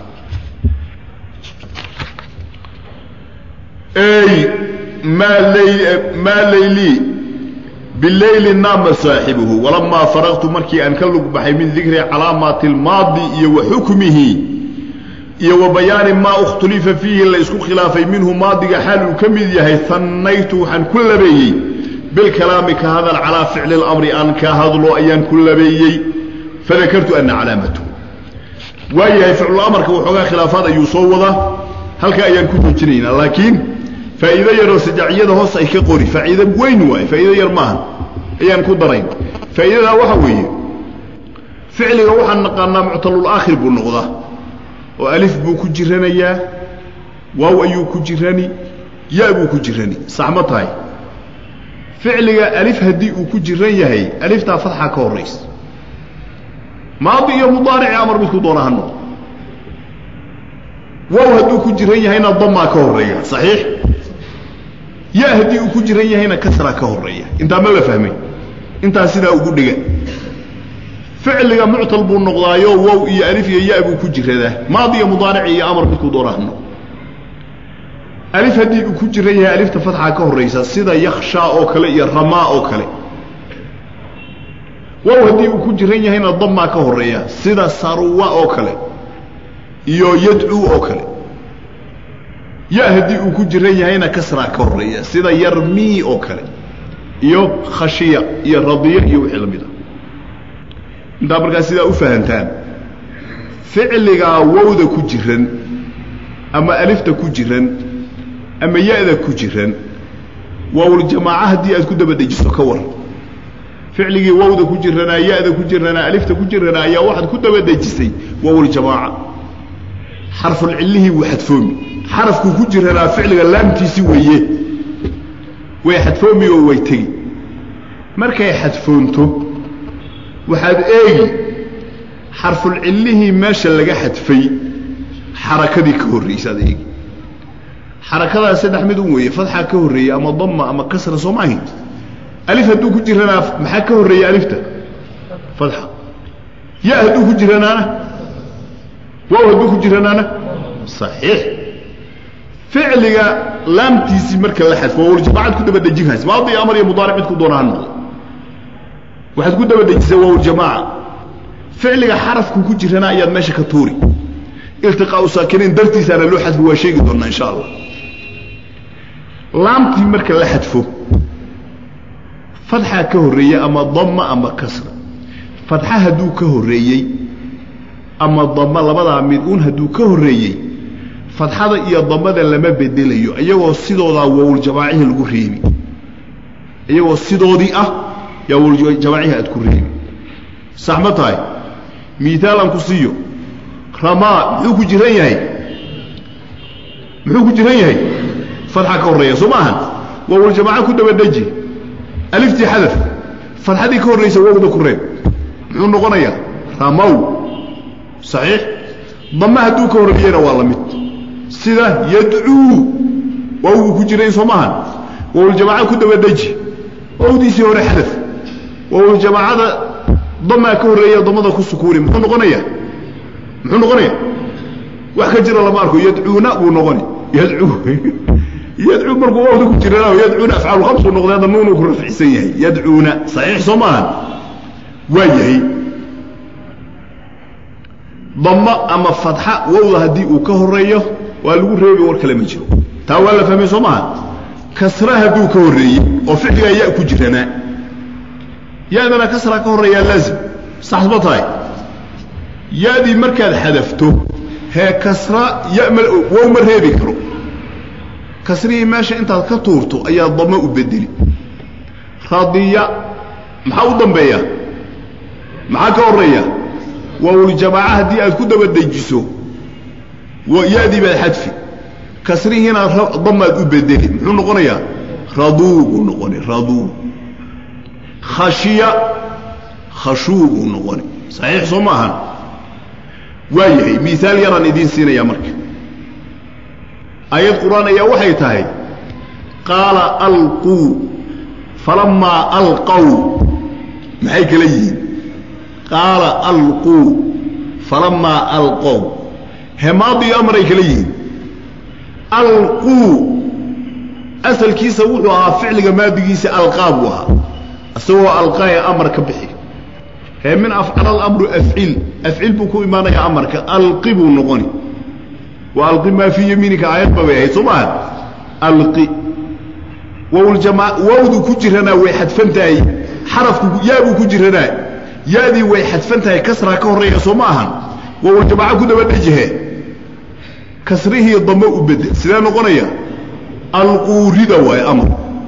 maa layli bilayli naama saaxibuhu walamaa faraqtu markii aan ka lug baxay min dikri calaamaati almaadi iyo wa xukmihi iyo wa bayaani maa ikhtulifa fiihi la isku khilaafay minhu maadiga xaal uu ka mid yahay hannaytu waxaan ku labeeyey bilkalaami ka hadal calaa ficli اlamri aan ka hadlo ayaan ku labeeyey fadakartu ana calaamatu waayahay ficluamarka waxoogaa khilaafaad ayuu soo wadaa halkaa ayaan ku joojinaynaa laakiin faa'iido yaroo sajaaciyada hoos ay ka qori faa'iido weyn waaye faa'iido yar maaha ayaan ku darayn faa'iidadaa waxa weeye ficliga waxaan naqaanaa muctalulaakhir buu noqdaa oo alif buu ku jiranayaa waaw ayuu ku jirani ya buu ku jirani sax ma tahay ficliga alif haddii uu ku jiran yahay aliftaa fatxa ka horraysa maadi iyo mudaarici amar midku doona ha noqdo wow hadduu ku jiran yahayna damaa ka horreeya saxiix ya haddii uu ku jiran yahayna kasraa ka horreeya intaa ma la fahmay intaa sidaa ugu dhiga ficliga muctal buu noqdaayo wow iyo alif iyo ya buu ku jiradaa maadi iyo mudaarici iyo amar midku doona ha noqdo alif haddii uu ku jiran yahay alifta fatxa ka horraysa sida yakshaa oo kale iyo ramaa oo kale wow haddii uu ku jiran yahayna damaa ka horreeya sida sarwa oo kale iyo yadcuu oo kale ya haddii uu ku jiran yahayna kasraa ka horreeya sida yarmii oo kale iyo khashiya iyo radiya iyo wixii la mid a intaa markaa sidaa u fahantaan ficligaa wowda ku jiran ama alifta ku jiran ama ya-da ku jiran waawljamaaca haddii aad ku daba dejiso ka war ficligii wowda ku jiranaa ya-da ku jiranaa alifta ku jiranaa ayaa waxaad ku daba dejisay waawljamaaca xarfulcillihii wuu xadfoomi xarafkuu ku jiranaa ficliga laamtiisi weeye way xadfoomi oo way tegi markay xadfoonto waxaad eegi xarfulcillihii meesha laga xadfay xarakadii ka horraysa ad eegi xarakadaas saddex mid un weeye fatxa ka horreeyey ama dama ama kasra soo ma ahayn alif hadduu ku jiranaa maxaa ka horreeya alifta fatxa ya hadduu ku jiranaana waaw hadduu ku jiranaana saxiix ficliga laamtiisii marka la xadfo waawljamacad ku daba dejin haysa maadi amar iyo mudaaric midku doona ha noqdo waxaad ku daba dejisay waawljamaaca ficliga xarafku ku jirana ayaad meesha ka tuuri iltiqaau saakiniin dartiisaana loo xadfo waa sheegi doonaa insha allah laamtii marka la xadfo fatxaa ka horreeyey ama dama ama kasra fatxa hadduu ka horreeyey ama dama labadaa mid uun hadduu ka horreeyey fatxada iyo damada lama bedelayo iyagoo sidoodaa wowljamaacihii lagu reebi iyagoo sidoodii ah yaa wowljamaacihii aad ku reebi sax ma tahay miaal aan ku siiyo ramaa muxuu ku jiran yahay muxuu ku jiran yahay fatxa ka horreeya soo ma ahan wowljamaaca ku daba deji aliftii xadaf fatxadii ka horraysa wowda ku reeb muxuu noqonayaa ramow saxiix dama hadduu ka horreeyena waa la mid sida yadcuu wowgu ku jiray soo maahan wowljamaaca ku daba deji wowdiisii hore xadaf waaw jamaacada damaa ka horreeya damada ku sukuuni muxuu noqonayaa muxuu noqonaya wax ka jira lama arko yadcuuna buu noqoni yadcuu yadcuu markuu wawda ku jirana yadcuuna afcaalu khamsuu noqday hadda nuunuu ku rafcisan yahay yadcuuna saxiix soo maahan waa yahay damo ama fadxa wowda haddii uu ka horeeyo waa lagu reebi war kale ma jiro taa waa la fahmay soo maaha kasra hadduu ka horreeyey oo ficligaa ya ku jiranaa ya-dana kasra ka horreeyaa laazim sax ma tahay ya-dii markaad xadafto hee kasra ya ma wow ma reebi karo kasrihii meesha intaad ka tuurto ayaa damo u bedeli radiya maxaa u dambeeya maxaa ka horreeya waawuljamaaca haddii aad ku daba dejiso ya-dii baad xadfi kasrihiina damaad u bedeli muxuu noqonayaa raduu buu noqoni raduu khashiya khashuu buu noqoni saxiix soo ma ahan waa yahay miaal yaraan idiin siinayaa marka aayad qur-aan ayaa waxay tahay qaala alquu falamaa alqow maxay kala yihiin qaala alquu falamaa alqow hemaadiyo amaray kala yihiin alquu asalkiisa wuxuu ahaa ficliga maadigiisa alqaa buu ahaa isagoo alqaaya amar ka bixi hee min afcala alamru afcil afcil buu ku imaanayaa amarka alqi buu noqoni wa alqi maa fii yamiinika aayadba bay ahayd soo maaha alqi wowljamaa wowdu ku jiranaa way xadfan tahay xarafku yaabuu ku jiranaa ya-dii way xadfan tahay kasraa ka horreeya soo ma ahan wowljamaaco ku daba dhejihe kasrihii damo u bedel sidee noqonaya alquurida waaye amar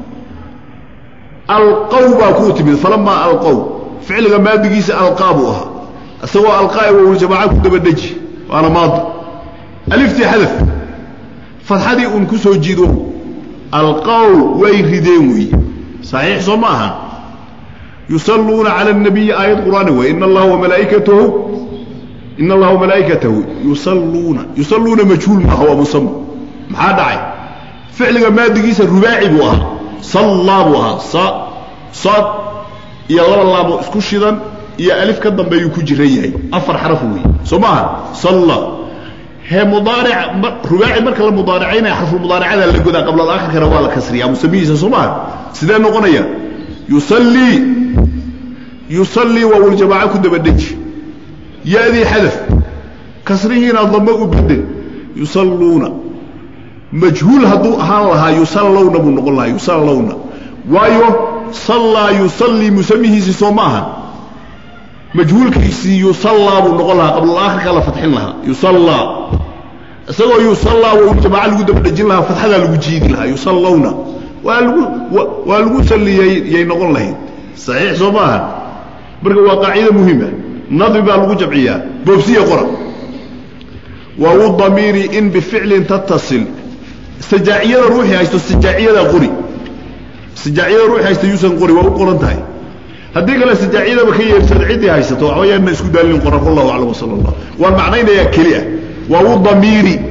alqow baa kuu timid falamaa alqow ficliga maadigiisa alqaa buu ahaa isagoo alqaa wowljamaaca ku daba dheji waana maadi aliftii xadaf fadxadii uun ku soo jiido alqow way rideen weeye saxiix soo ma ahan yusalluuna cala الnabiyi aayad qur'aani way in allaha wamalaa'ikatahu in allaha wamalaa'ikatahu yusalluuna yusalluuna majhuul maaha waa musama maxaa dhacay ficliga maadigiisa rubaaci buu ahaa sallaa buu ahaa sa sad iyo laba laabo isku shidan iyo alif ka dambeeyuu ku jiran yahay afar xaraf weeye soo maaha salla hee mudaaric rubaaci marka la mudaaricaynaya xarfulmudaaracada la godaa qabla alaakhirkana waa la kasriyaa musamihiisa soo maaha sidee noqonaya yusallii yusallii waa waljamaaco ku daba dheji ya-dii xadaf kasrihiina damo u bedel yusalluuna majhuul hadduu ahaan lahaa yusallowna buu noqon lahaa yusallowna waayo sallaa yusallii musamihiisii soo ma aha majhuulkiisii yusallaa buu noqon lahaa qablalaakhirkaa la fadxin lahaa yusallaa isagoo yusallaa waljamaaco lagu daba dhejin lahaa fadxadaa lagu jiidi lahaa yusallowna waa lagu waa lagu salliyay yay noqon lahayd saxiix soo ma aha marka waa qaacida muhima nadri baa lagu jamciyaa boobsiya qora waawu damiiri in bificlin tattasil istijaaciyada ruuxii haysto istijaaciyada qori istijaaciyada ruuxii haysta yuusan qori waa u qoran tahay haddii kale istijaaciyadaba ka yeersada ciddii haysato waxba yaana isku daalin qoran wallahu aclam wasala allah waan macnaynayaa keli ah waawu damiiri